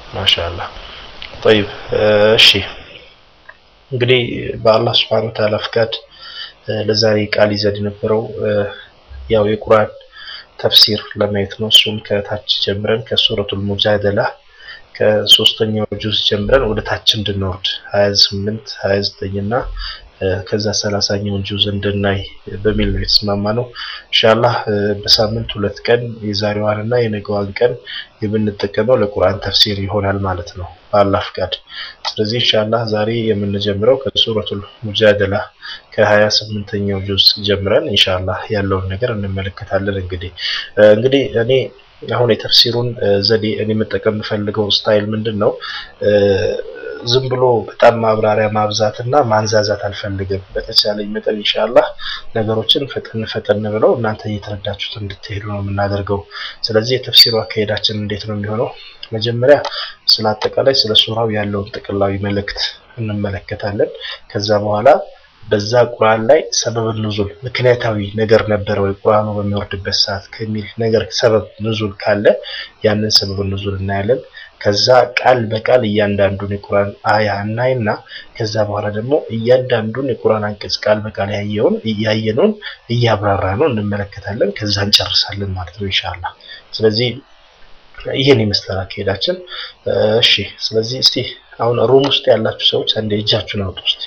ማሻአላህ ጠይብ እሺ እንግዲህ በአላህ ስብሐነ ወተዓላ ፍቃድ ለዛሬ ቃል ይዘን የነበረው ያው የቁርአን ተፍሲር ለማየት ነው። እሱም ከታች ጀምረን ከሱረቱል ሙጃደላ ከሶስተኛው ጁዝ ጀምረን ወደ ታች እንድንወርድ 28 29 እና ከዛ ሰላሳኛውን ጁዝ እንድናይ በሚል ነው የተስማማ ነው። ኢንሻአላህ በሳምንት ሁለት ቀን የዛሬዋን እና የነገዋን ቀን የምንጠቀመው ለቁርአን ተፍሲር ይሆናል ማለት ነው በአላህ ፍቃድ። ስለዚህ ኢንሻአላህ ዛሬ የምንጀምረው ከሱረቱል ሙጃደላ ከሀያ ስምንተኛው ጁዝ ጀምረን ኢንሻአላህ ያለውን ነገር እንመለከታለን። እንግዲህ እንግዲህ እኔ አሁን የተፍሲሩን ዘዴ እኔ መጠቀም የምፈልገው ስታይል ምንድን ነው? ዝም ብሎ በጣም ማብራሪያ ማብዛት እና ማንዛዛት አልፈልግም። በተቻለኝ መጠን ኢንሻአላህ ነገሮችን ፈጠን ፈጠን ብለው እናንተ እየተረዳችሁት እንድትሄዱ ነው የምናደርገው። ስለዚህ የተፍሲሩ አካሄዳችን እንዴት ነው የሚሆነው? መጀመሪያ ስለ አጠቃላይ ስለ ሱራው ያለውን ጥቅላዊ መልእክት እንመለከታለን። ከዛ በኋላ በዛ ቁርአን ላይ ሰበብ ኑዙል ምክንያታዊ ነገር ነበረ ወይ ቁርአኑ በሚወርድበት ሰዓት ከሚል ነገር ሰበብ ኑዙል ካለ ያንን ሰበብ ኑዙል እናያለን። ከዛ ቃል በቃል እያንዳንዱን የቁርአን አያ እናይና ከዛ በኋላ ደግሞ እያንዳንዱን የቁርአን አንቀጽ ቃል በቃል ያየውን እያየነውን እያብራራ ነው እንመለከታለን። ከዛ እንጨርሳለን ማለት ነው ኢንሻአላህ። ስለዚህ ይህን ይመስላል አካሄዳችን። እሺ፣ ስለዚህ እስቲ አሁን ሩም ውስጥ ያላችሁ ሰዎች አንዴ እጃችሁን አውጡ እስቲ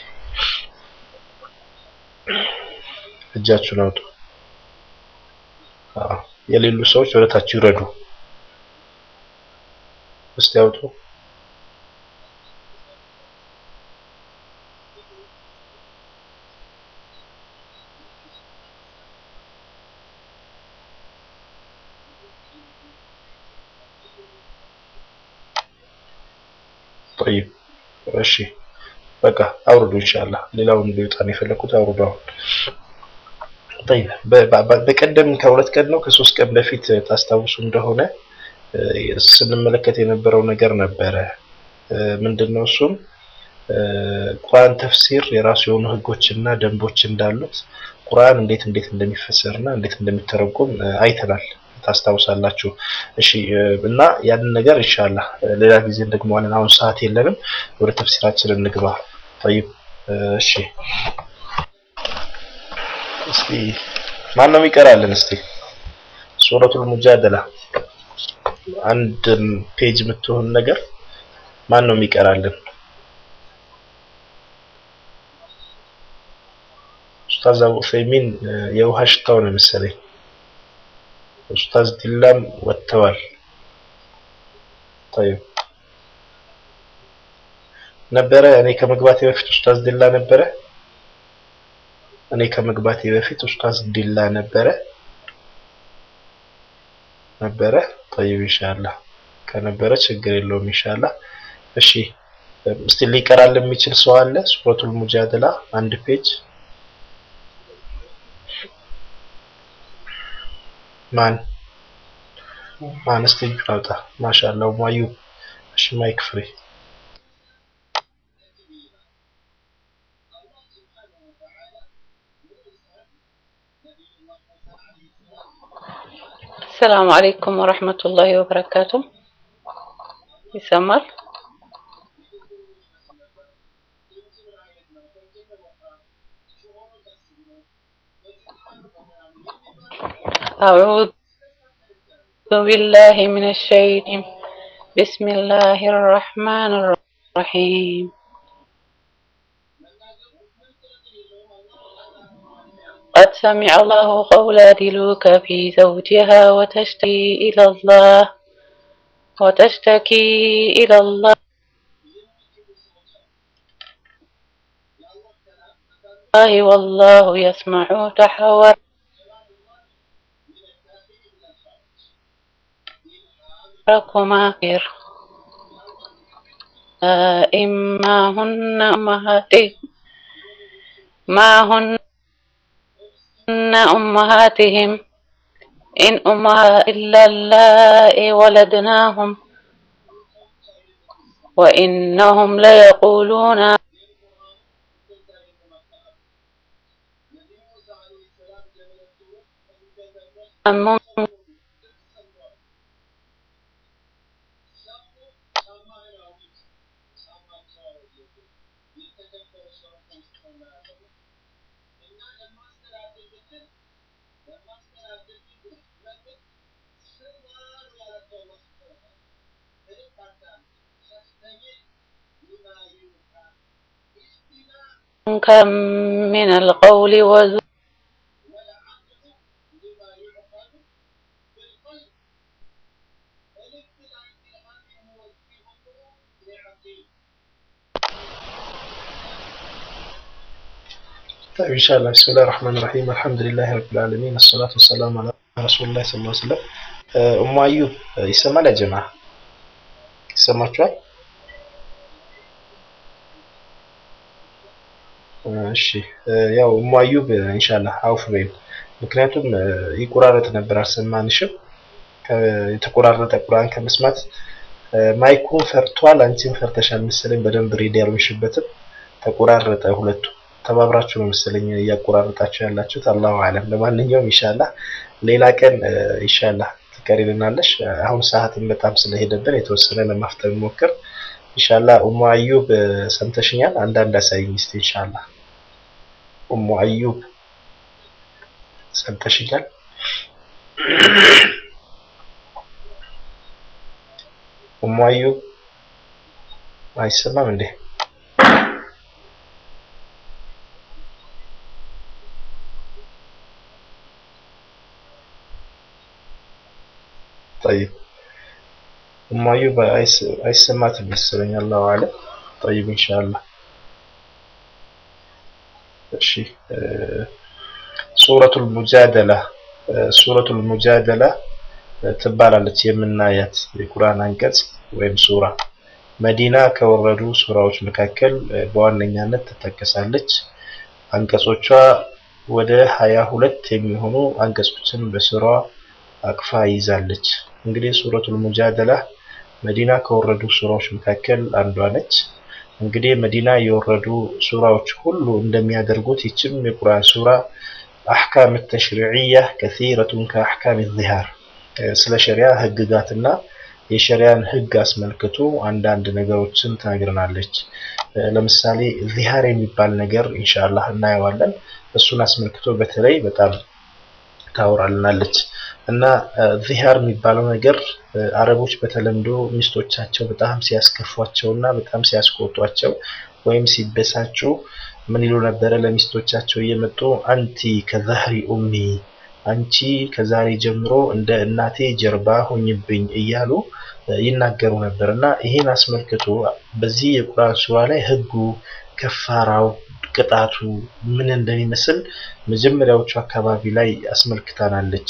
እጃችሁን አውጡ። አዎ፣ የሌሉ ሰዎች ወደ ታች ይውረዱ። እስቲ አውጡ። ጠይብ፣ እሺ፣ በቃ አውርዱ። ኢንሻአላህ ሌላውን ሊወጣ ነው የፈለኩት። አውርዱ አሁን ጠይብ በቀደም ከሁለት ቀን ነው ከሶስት ቀን በፊት ታስታውሱ እንደሆነ ስንመለከት የነበረው ነገር ነበረ። ምንድነው እሱም ቁርአን ተፍሲር የራሱ የሆኑ ህጎችና ደንቦች እንዳሉት ቁርአን እንዴት እንዴት እንደሚፈሰርና እንዴት እንደሚተረጎም አይተናል። ታስታውሳላችሁ። እሺ እና ያንን ነገር ኢንሻአላህ ሌላ ጊዜ እንደግመዋለን። አሁን ሰዓት የለንም። ወደ ተፍሲራችን እንግባ። ጠይብ እሺ እስቲ ማን ነው የሚቀራልን? እስቲ ሱረቱል ሙጃደላ አንድ ፔጅ የምትሆን ነገር ማን ነው የሚቀራልን? ኡስታዝ አቡ ዑሰይሚን የውሃ ሽታው ነው መሰለኝ። ኡስታዝ ዲላም ወጥተዋል። طيب ነበረ እኔ ከመግባቴ በፊት ኡስታዝ ዲላ ነበረ። እኔ ከመግባቴ በፊት ኡስታዝ ዲላ ነበረ ነበረ። طيب ኢንሻአላህ ከነበረ ችግር የለውም ኢንሻአላህ። እሺ እስቲ ሊቀራል የሚችል ሰው አለ? ሱረቱል ሙጃደላ አንድ ፔጅ ማን ማን? እስቲ እጁን አውጣ። ማሻአላህ ማዩ። እሺ ማይክ ፍሪ السلام عليكم ورحمة الله وبركاته يسمر أعوذ بالله من الشيطان بسم الله الرحمن الرحيم قد سمع الله قول دلوك في زوجها وتشتكي إلى الله وتشتكي إلى الله والله يسمع تحور ركما إما هن أمهاتهم ما هن أمهاتهم إن أمها إلا اللائي ولدناهم وإنهم ليقولون كم من القول وزور طيب إن شاء الله بسم الله الرحمن الرحيم الحمد لله رب العالمين الصلاة والسلام على رسول الله صلى الله عليه وسلم እሙ አዩብ ይሰማል ያ ጀማ ይሰማችኋል እሺ ያው እሙ አዩብ ኢንሻአላህ አውፍ በይም ምክንያቱም ይቆራረጥ ነበር አልሰማንሽም የተቆራረጠ ቁርአን ከመስማት ማይኩን ፈርቷል አንቺም ፈርተሻል መሰለኝ በደንብ ሬዲ ያልሆንሽበትም ተቆራረጠ ሁለቱ ተባብራችሁ ነው መሰለኝ እያቆራረጣችሁ ያላችሁት አላሁ አለም ለማንኛውም ኢንሻአላህ ሌላ ቀን ኢንሻአላህ ትቀሪልናለሽ አሁን ሰዓትን በጣም ስለሄደብን የተወሰነ ለማፍጠን ሞክር ኢንሻአላህ ኡሙ አዩብ ሰምተሽኛል አንዳንድ አሳይኝ እስቲ ኢንሻአላህ ኡሙ አዩብ ሰምተሽኛል ኡሙ አዩብ አይሰማም እንዴ طيب ኡሙ አዩብ አይሰማትም መሰለኝ አላሁ አለም طيب ኢንሻአላህ እሺ ሱረቱል ሙጃደላ ሱረቱል ሙጃደላ ትባላለች የምናያት የቁርአን አንቀጽ ወይም ሱራ መዲና ከወረዱ ሱራዎች መካከል በዋነኛነት ትጠቀሳለች አንቀጾቿ ወደ ሀያ ሁለት የሚሆኑ አንቀጾችን በስራዋ አቅፋ ይዛለች እንግዲህ ሱረቱል ሙጃደላ መዲና ከወረዱ ሱራዎች መካከል አንዷ ነች እንግዲህ መዲና የወረዱ ሱራዎች ሁሉ እንደሚያደርጉት ይችም የቁርአን ሱራ አሕካም ተሽሪዕያ ከሲረቱን ከአሕካም ዚሃር ስለ ሸሪያ ህግጋትና የሸሪያን ህግ አስመልክቶ አንዳንድ ነገሮችን ትነግረናለች ለምሳሌ ዚሃር የሚባል ነገር ኢንሻአላህ እናየዋለን እሱን አስመልክቶ በተለይ በጣም ታወራልናለች እና ዚሃር የሚባለው ነገር አረቦች በተለምዶ ሚስቶቻቸው በጣም ሲያስከፏቸው እና በጣም ሲያስቆጧቸው ወይም ሲበሳጩ ምን ይሉ ነበረ ለሚስቶቻቸው እየመጡ አንቲ ከዛህሪ ኡሚ አንቺ ከዛሬ ጀምሮ እንደ እናቴ ጀርባ ሆኝብኝ እያሉ ይናገሩ ነበር እና ይሄን አስመልክቶ በዚህ የቁርአን ሱራ ላይ ህጉ ከፋራው ቅጣቱ ምን እንደሚመስል መጀመሪያዎቹ አካባቢ ላይ አስመልክታናለች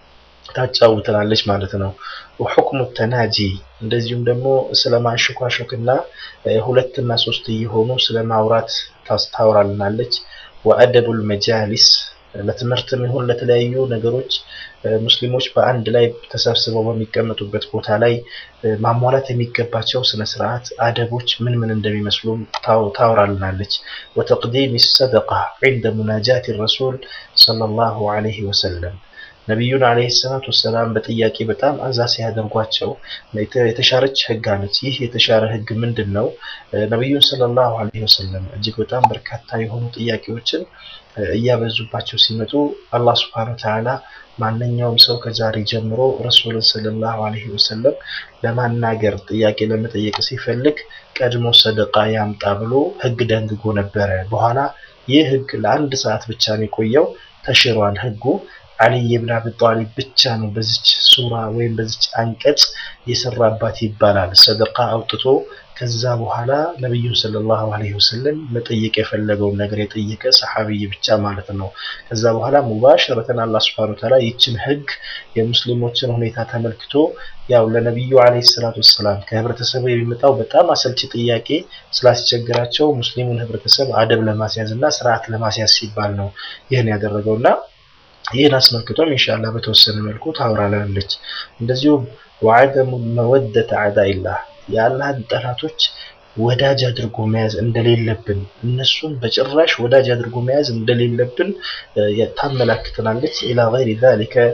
ታጫውተናለች ማለት ነው ወሁክሙ ተናጂ እንደዚሁም ደግሞ ስለ ማንሸኳሸክና ሁለትና ሶስት እየሆኑ ስለ ማውራት ታወራልናለች ወአደቡል መጃሊስ ለትምህርትም ይሁን ለተለያዩ ነገሮች ሙስሊሞች በአንድ ላይ ተሰብስበው በሚቀመጡበት ቦታ ላይ ማሟላት የሚገባቸው ስነ ስርዓት አደቦች ምን ምን እንደሚመስሉ ታወራልናለች ወተቅዲም ሰደቃ ዒንደ ሙናጃት ረሱል ሰለላሁ ዐለይሂ ወሰለም ነቢዩን አለይሂ ሰላቱ ወሰላም በጥያቄ በጣም አዛ ሲያደርጓቸው የተሻረች ህግ አለች ይህ የተሻረ ህግ ምንድን ነው ነቢዩን ሰለላሁ ዐለይሂ ወሰለም እጅግ በጣም በርካታ የሆኑ ጥያቄዎችን እያበዙባቸው ሲመጡ አላህ ስብሐነ ወተዓላ ማንኛውም ሰው ከዛሬ ጀምሮ ረሱልን ሰለላሁ ዐለይሂ ወሰለም ለማናገር ጥያቄ ለመጠየቅ ሲፈልግ ቀድሞ ሰደቃ ያምጣ ብሎ ህግ ደንግጎ ነበረ በኋላ ይህ ህግ ለአንድ ሰዓት ብቻ ነው የቆየው ተሽሯል ህጉ አልይ ብን አቢ ጣሊብ ብቻ ነው በዚች ሱራ ወይም በዚች አንቀጽ የሰራባት ይባላል ሰደቃ አውጥቶ ከዛ በኋላ ነቢዩን ሰለላሁ ዐለይሂ ወሰለም መጠየቅ የፈለገውን ነገር የጠየቀ ሰሐቢይ ብቻ ማለት ነው ከዛ በኋላ ሙባሸረተን አላህ Subhanahu Wa Ta'ala ይችን ህግ የሙስሊሞችን ሁኔታ ተመልክቶ ያው ለነቢዩ ዐለይሂ ሰላቱ ወሰላም ከህብረተሰቡ የሚመጣው በጣም አሰልቺ ጥያቄ ስላስቸግራቸው ሙስሊሙን ህብረተሰብ አደብ ለማስያዝ እና ስርዓት ለማስያዝ ሲባል ነው ይህን ያደረገውና ይህን አስመልክቶም ኢንሻአላህ በተወሰነ መልኩ ታወራለች እንደዚሁም ወዐደሙ መወደተ አዕዳኢላህ የአላህን ጠላቶች ወዳጅ አድርጎ መያዝ እንደሌለብን እነሱን በጭራሽ ወዳጅ አድርጎ መያዝ እንደሌለብን ታመላክተናለች ኢላ ገይሪ ዛሊከ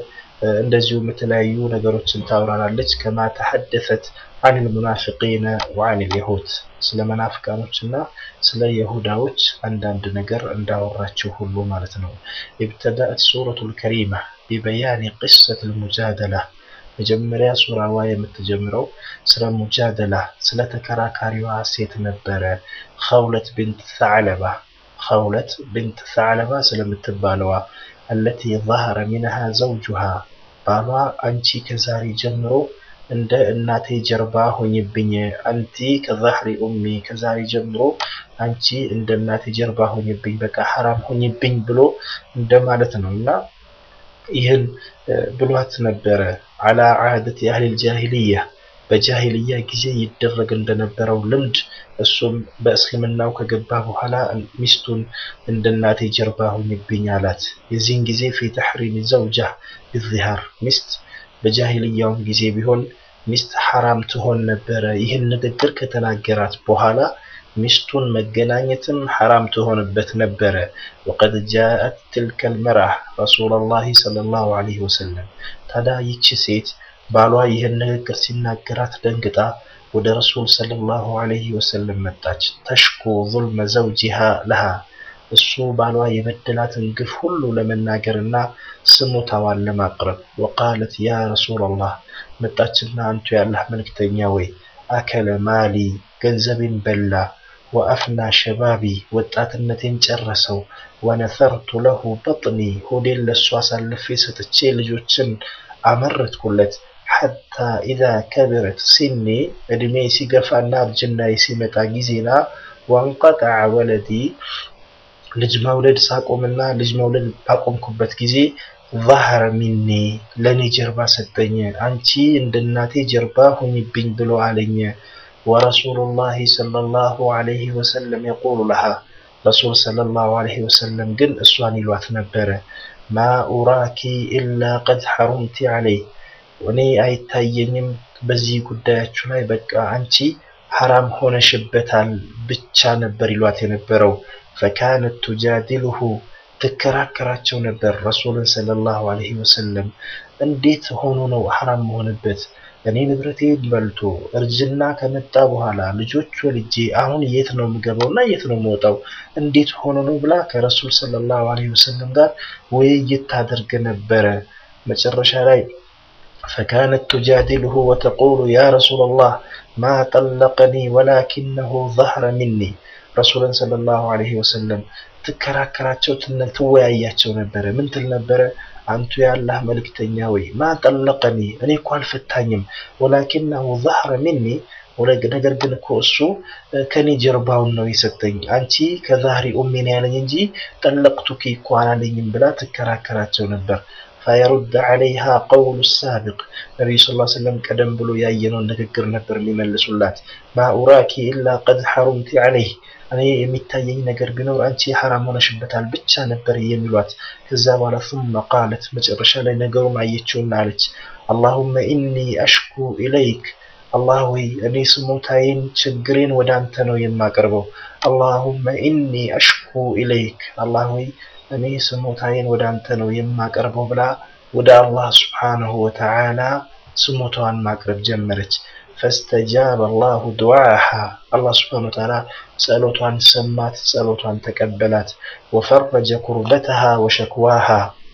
እንደዚሁም የተለያዩ ነገሮችን ታብራራለች። ከማ ተሐደፈት አን ልሙናፊቂነ ወአን ልየሁድ ስለ መናፍቃኖች እና ስለ የሁዳዎች አንዳንድ ነገር እንዳወራችው ሁሉ ማለት ነው። ኢብተዳእት ሱረቱ ልከሪማ ቢበያኒ ቅሰት ልሙጃደላ መጀመሪያ ሱራዋ የምትጀምረው ስለ ሙጃደላ ስለ ተከራካሪዋ ሴት ነበረ። ኸውለት ብንት ሰዕለባ ኸውለት ብንት ሰዕለባ ስለምትባለዋ አለቲ ظهረ ሚንሃ ዘውጁሃ ባሏ አንቺ ከዛሬ ጀምሮ እንደ እናቴ ጀርባ ሆኝብኝ፣ አንቲ ከዛህሪ ኡሚ ከዛሬ ጀምሮ አንቺ እንደ እናቴ ጀርባ ሆኝብኝ፣ በቃ ሐራም ሆኝብኝ ብሎ እንደማለት ነው እና ይህን ብሏት ነበረ። አላ ዓደት የአህሊል ጃሂልያ በጃሂልያ ጊዜ ይደረግ እንደነበረው ልምድ እሱም በእስልምናው ከገባ በኋላ ሚስቱን እንደ እናቴ ጀርባ ሁኝብኝ አላት። የዚህን ጊዜ ፊ ተሕሪም ዘውጃ ቢዚሃር ሚስት በጃሂልያውም ጊዜ ቢሆን ሚስት ሐራም ትሆን ነበረ። ይህን ንግግር ከተናገራት በኋላ ሚስቱን መገናኘትም ሐራም ትሆንበት ነበረ። ወቀድ ጃአት ትልከል መርአ ረሱለላሂ ሰለላሁ ዐለይሂ ወሰለም። ታዲያ ይቺ ሴት ባሏ ይህን ንግግር ሲናገራት ደንግጣ ወደ ረሱል ሰለላሁ ዐለይሂ ወሰለም መጣች። ተሽኩ ዙልመ ዘውጂሃ ለሃ እሱ ባሏ የበደላትን ግፍ ሁሉ ለመናገርና ስሞታዋን ለማቅረብ ወቃለት ያ ረሱላላህ መጣችና አንቱ ያላህ መልክተኛ ወይ አከለ ማሊ ገንዘቤን በላ ወአፍና ሸባቢ ወጣትነቴን ጨረሰው ወነሰርቱ ለሁ በጥኒ ሆዴን ለሱ አሳልፌ ሰጥቼ ልጆችን አመረትኩለት ሐታ ኢዛ ከበረት ሲኒ እድሜ ሲገፋና እርጅናዬ ሲመጣ ጊዜና ወንቀጠዐ ወለዲ ልጅ መውለድ ሳቆምና ልጅ መውለድ ባቆምኩበት ጊዜ ዛህረ ሚኒ ለእኔ ጀርባ ሰጠኝ። አንቺ እንደ እናቴ ጀርባ ሁኝብኝ ብሎ አለኝ። ወረሱሉላሂ ሰለላሁ ዐለይሂ ወሰለም የቁሉ ለሃ ረሱል ሰለላሁ ዐለይሂ ወሰለም ግን እሷን ይሏት ነበረ ማ ኡራኪ ኢላ ቀድ ሐሩምቲ ዐለይ እኔ አይታየኝም በዚህ ጉዳያችሁ ላይ በቃ አንቺ ሐራም ሆነሽበታል ብቻ ነበር ይሏት የነበረው። ፈካነት ቱጃዲልሁ ትከራከራቸው ነበር ረሱልን ሰለላሁ ዐለይሂ ወሰለም እንዴት ሆኖ ነው ሐራም መሆንበት? እኔ ንብረቴን በልቶ እርጅና ከመጣ በኋላ ልጆች ወልጄ አሁን የት ነው የምገባው እና የት ነው የምወጣው? እንዴት ሆኖ ነው ብላ ከረሱል ሰለላሁ ዐለይሂ ወሰለም ጋር ውይይት ታደርግ ነበረ። መጨረሻ ላይ ፈካነት ቱጃዲልሁ ወተቁሉ ያ ረሱለላህ ማ ጠለቀኒ ወላኪነሁ ظهረ ሚኒ ረሱልን ሰለላሁ ዐለይሂ ወሰለም ትከራከራቸው ትወያያቸው ነበረ። ምን ትል ነበረ? አንቱ የአላህ መልክተኛ ወይ ማ ጠለቀኒ እኔ እኮ አልፈታኝም፣ ወላኪነሁ ظهረ ሚኒ ነገር ግን እኮ እሱ ከኔ ጀርባውን ነው የሰጠኝ፣ አንቺ ከዛህሪ ኡሚ ነው ያለኝ እንጂ ጠለቅቱኪ እኮ አላለኝም ብላ ትከራከራቸው ነበር። ፈየሩድ ዐለይሃ ቀውሉ ሳቢቅ ነቢዩ ስ ሰለም ቀደም ብሎ ያየነውን ንግግር ነበር የሚመልሱላት። ማ ኡራኪ ኢላ ቀድ ሐሩምቲ ዐለይህ እኔ የሚታየኝ ነገር ቢኖር አንቺ ሐራም ሆነሽበታል ብቻ ነበር የሚሏት። ከዛ በኋላ ثم ቃለት መጨረሻ ላይ ነገሩን አየችውና አለች አላሁመ ኢኒ አሽኩ ኢለይክ አላህ ወይ እኔ ስሞታዬን ችግሬን ወደ አንተ ነው የማቀርበው። አላሁመ ኢኒ አሽኩ ኢለይክ አላህ ወይ እኔ ስሞታዬን ወደ አንተ ነው የማቀርበው ብላ ወደ አላህ ስብሓነሁ ወተዓላ ስሞታዋን ማቅረብ ጀመረች። ፈስተጃበ አላሁ ዱዓሃ አላህ ስብሓነሁ ወተዓላ ጸሎቷን ሰማት፣ ጸሎቷን ተቀበላት። ወፈረጀ ኩርበተሃ ወሸክዋሃ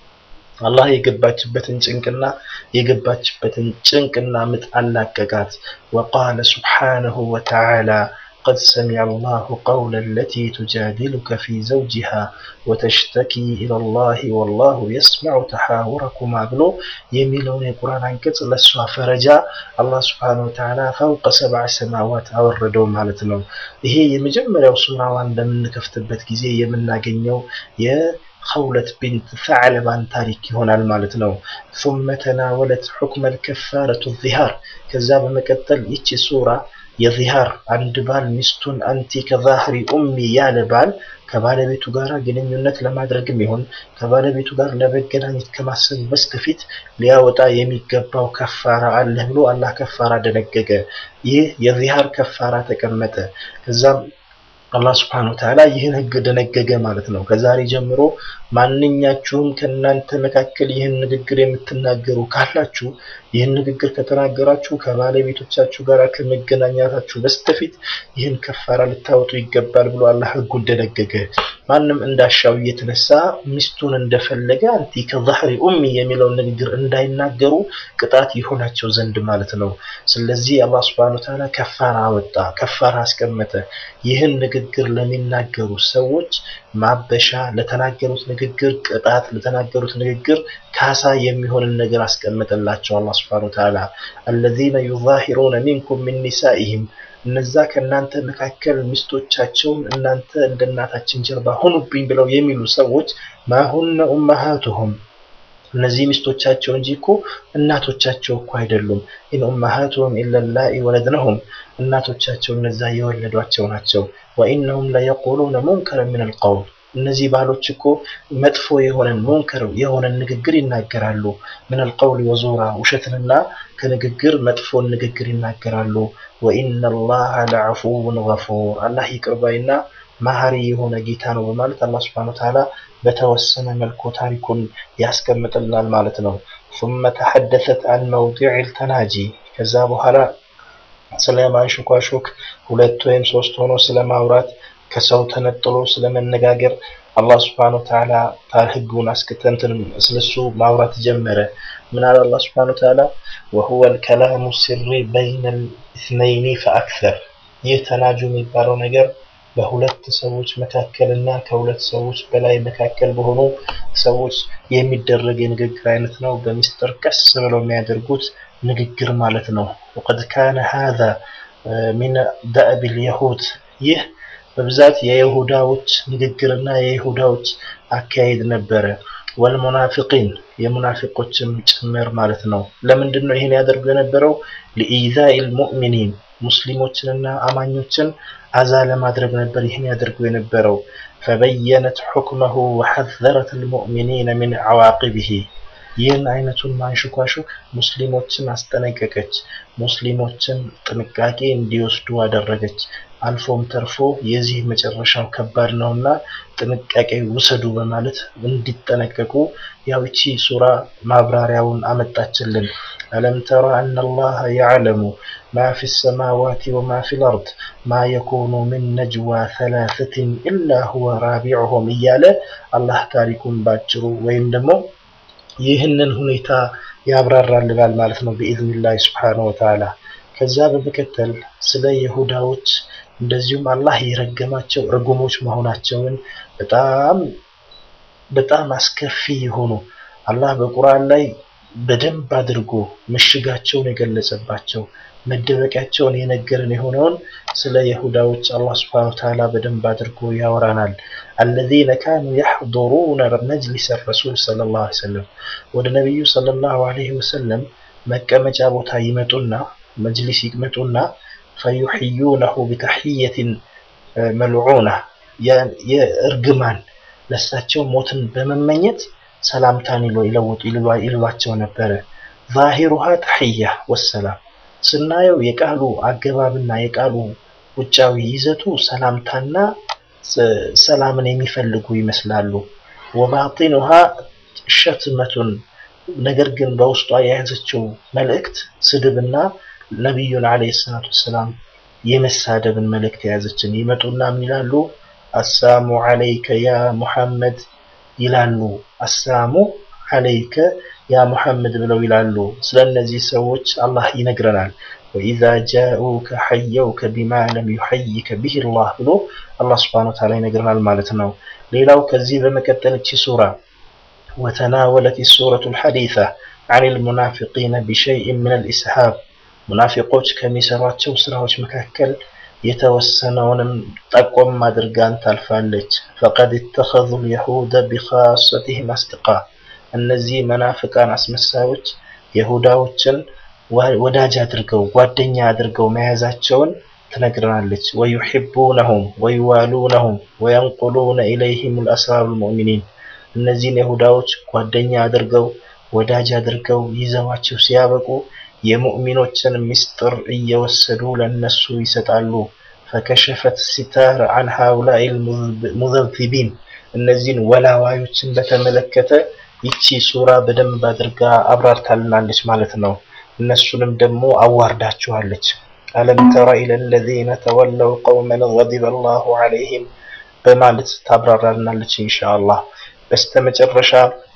አላህ የገባችበትን ጭንቅና የገባችበትን ጭንቅና ምጥ አላቀቃት። ወቃለ ስብሓነሁ ወተዓላ قد سمع الله قول التي تجادلك في زوجها وتشتكي إلى الله والله يسمع تحاوركما ብሎ የሚለውን የቁርአን አንቀጽ ለሷ ፈረጃ አላህ ስብሓነሁ ወተዓላ ፈውቀ ሰብዐ ሰማዋት አወረደው ማለት ነው። ይሄ የመጀመሪያው ሱራዋን በምንከፍትበት ጊዜ የምናገኘው የኸውለት ቢንት ሰዕለባን ታሪክ ይሆናል ማለት ነው። ثم ተናወለት ሑክመ الكفارة الظهار ከዛ በመቀጠል ይቺ ሱራ የዚሃር አንድ ባል ሚስቱን አንቲ ከዛህሪ ኡሚ ያለ ባል ከባለቤቱ ጋር ግንኙነት ለማድረግም ይሁን ከባለቤቱ ጋር ለመገናኘት ከማሰብ በስተፊት ሊያወጣ የሚገባው ከፋራ አለ ብሎ አላህ ከፋራ ደነገገ። ይህ የዚሃር ከፋራ ተቀመጠ። ከዛም አላህ ስብሐነሁ ወተዓላ ይህን ህግ ደነገገ ማለት ነው። ከዛሬ ጀምሮ ማንኛችሁም ከእናንተ መካከል ይህን ንግግር የምትናገሩ ካላችሁ ይህን ንግግር ከተናገራችሁ ከባለቤቶቻችሁ ጋር ከመገናኛታችሁ በስተፊት ይህን ከፋራ ልታወጡ ይገባል ብሎ አላህ ህጉን ደነገገ። ማንም እንዳሻው እየተነሳ ሚስቱን እንደፈለገ አንቲ ከዛህሪ ኡሚ የሚለውን ንግግር እንዳይናገሩ ቅጣት ይሆናቸው ዘንድ ማለት ነው። ስለዚህ አላህ ስብሐነሁ ወተዓላ ከፋራ አወጣ፣ ከፋራ አስቀመጠ። ይህን ንግግር ለሚናገሩ ሰዎች ማበሻ፣ ለተናገሩት ንግግር ቅጣት፣ ለተናገሩት ንግግር ካሳ የሚሆንን ነገር አስቀመጠላቸው አላህ ስብሐነሁ ወተዓላ አለዚነ ዩዛሂሩነ ሚንኩም ሚን ኒሳኢሂም እነዛ ከእናንተ መካከል ሚስቶቻቸውን እናንተ እንደ እናታችን ጀርባ ሁኑብኝ ብለው የሚሉ ሰዎች ማሁነ ኡመሃቱሁም እነዚህ ሚስቶቻቸው እንጂ እኮ እናቶቻቸው እኮ አይደሉም። ኢን ኡመሃቱሁም ኢለላኢ ወለድነሁም እናቶቻቸው እነዛ የወለዷቸው ናቸው። ወኢነሁም ለየቁሉነ ሙንከረ ሚነል ቀውል እነዚህ ባሎች እኮ መጥፎ የሆነን ሙንከር የሆነን ንግግር ይናገራሉ። ሚነል ቀውል ወዙራ ውሸትንና ከንግግር መጥፎን ንግግር ይናገራሉ። ወኢነላሃ ለዐፉውን ገፉር አላህ ይቅር ባይና መሐሪ የሆነ ጌታ ነው በማለት አላህ ሱብሓነሁ ወተዓላ በተወሰነ መልኩ ታሪኩን ያስቀምጥልናል ማለት ነው። ثم ተሐደሰት አን መውዲዕ ተናጂ ከዛ በኋላ ስለ ማንሾካሾክ ሁለት ወይም ሶስት ሆኖ ስለ ማውራት ከሰው ተነጥሎ ስለ መነጋገር አላህ ሱብሓነሁ ወተዓላ ህጉን አስከተንትን ስለሱ ማውራት ጀመረ። ምን አለ አላህ ሱብሓነሁ ወተዓላ ወሁወ ልከላሙ ሲሪ በይነ ልእስነይኒ ፈአክሰር ይህ ተናጁ የሚባለው ነገር በሁለት ሰዎች መካከል እና ከሁለት ሰዎች በላይ መካከል በሆኑ ሰዎች የሚደረግ የንግግር አይነት ነው። በሚስጥር ቀስ ብለው የሚያደርጉት ንግግር ማለት ነው። ወቀድ ካነ ሃዛ ሚን ደእብ ልየሁድ ይህ በብዛት የይሁዳዎች ንግግርና የይሁዳዎች አካሄድ ነበረ። ወልሙናፊቂን የሙናፊቆችም ጭምር ማለት ነው። ለምንድን ነው ይህን ያደርጉ የነበረው? ሊኢዛኢ ልሙእሚኒን ሙስሊሞችንና አማኞችን አዛ ለማድረግ ነበር ይህን ያደርጉ የነበረው። ፈበየነት ሑክመሁ ወሐዘረት ልሙእሚኒነ ሚን ዓዋቂብህ ይህን አይነቱን ማንሽኳሹክ ሙስሊሞችን አስጠነቀቀች። ሙስሊሞችን ጥንቃቄ እንዲወስዱ አደረገች። አልፎም ተርፎ የዚህ መጨረሻው ከባድ ነውና ጥንቃቄ ውሰዱ በማለት እንዲጠነቀቁ ያው እቺ ሱራ ማብራሪያውን አመጣችልን። አለም ተራ አነ አላህ ያዕለሙ ማ ፊ ሰማዋት ወማ ፊ ልአርድ ማ የኩኑ ምን ነጅዋ ሰላሰትን ኢላ ሁወ ራቢዑሁም እያለ አላህ ታሪኩን ባጭሩ ወይም ደግሞ ይህንን ሁኔታ ያብራራልናል ማለት ነው ብኢዝኒላህ ስብሓነሁ ወተዓላ። ከዛ በመቀጠል ስለ ይሁዳዎች እንደዚሁም አላህ የረገማቸው ርጉሞች መሆናቸውን በጣም በጣም አስከፊ የሆኑ አላህ በቁርአን ላይ በደንብ አድርጎ ምሽጋቸውን የገለጸባቸው መደበቂያቸውን የነገረን የሆነውን ስለ ይሁዳዎች አላህ ስብሐነሁ ወተዓላ በደንብ አድርጎ ያወራናል። አለዚነ ካኑ የሕضሩነ መጅሊስ ረሱል ሰለላሁ ዐለይሂ ወሰለም ወደ ነቢዩ ሰለላሁ ዐለይሂ ወሰለም መቀመጫ ቦታ ይመጡና መጅሊስ ይመጡና ፈዩሕዩነሁ ቢተሕየትን መልዑና የእርግማን ለሳቸው ሞትን በመመኘት ሰላምታን ይለውጡ ይሏቸው ነበረ። ዛሂሩሃ ተሕያ ወሰላም ስናየው የቃሉ አገባብና የቃሉ ውጫዊ ይዘቱ ሰላምታና ሰላምን የሚፈልጉ ይመስላሉ። ወባጢኑሃ ሸትመቱን ነገር ግን በውስጧ የያዘችው መልእክት ስድብና ነቢዩን ዓለይሂ ሰላቱ ወሰላም የመሳደብን መልእክት የያዘችን ይመጡና ምን ይላሉ? አሳሙ ዓለይከ ያ ሙሐመድ ይላሉ። አሳሙ ዓለይከ ያ ሙሐመድ ብለው ይላሉ። ስለ እነዚህ ሰዎች አላህ ይነግረናል። ወኢዛ ጃኡከ ሐየውከ ቢማ ለም ዩሐይከ ቢህ ላህ ብሎ አላህ ስብሐነሁ ወተዓላ ይነግረናል ማለት ነው። ሌላው ከዚህ በመቀጠል እቺ ሱራ ወተናወለት ሱረቱ ልሐዲث عن المنافقين بشيء من الإسهاب ሙናፊቆች ከሚሰሯቸው ስራዎች መካከል የተወሰነውንም ጠቆም አድርጋን ታልፋለች። ፈቀድ ኢተኸዙ ልየሁደ ቢኻሰቲህም አስድቃ እነዚህ መናፍቃን አስመሳዮች የሁዳዎችን ወዳጅ አድርገው ጓደኛ አድርገው መያዛቸውን ትነግረናለች። ወዩሒቡነሁም ወዩዋሉነሁም ወየንቁሉነ ኢለይህም ልአስራሩ ልሙእሚኒን እነዚህን የሁዳዎች ጓደኛ አድርገው ወዳጅ አድርገው ይዘዋቸው ሲያበቁ የሙእሚኖችን ምስጢር እየወሰዱ ለነሱ ይሰጣሉ። ፈከሸፈት ሲታር አን ሃኡላኢ ሙዘብዚቢን እነዚህን ወላዋዮችን በተመለከተ ይቺ ሱራ በደንብ አድርጋ አብራርታልናለች ማለት ነው። እነሱንም ደግሞ አዋርዳችኋለች። አለም ተረ ኢለ ለዚነ ተወለው ቀውመን ገዲበ አላሁ ዐለይሂም በማለት ታብራራልናለች ኢንሻአላህ። በስተመጨረሻ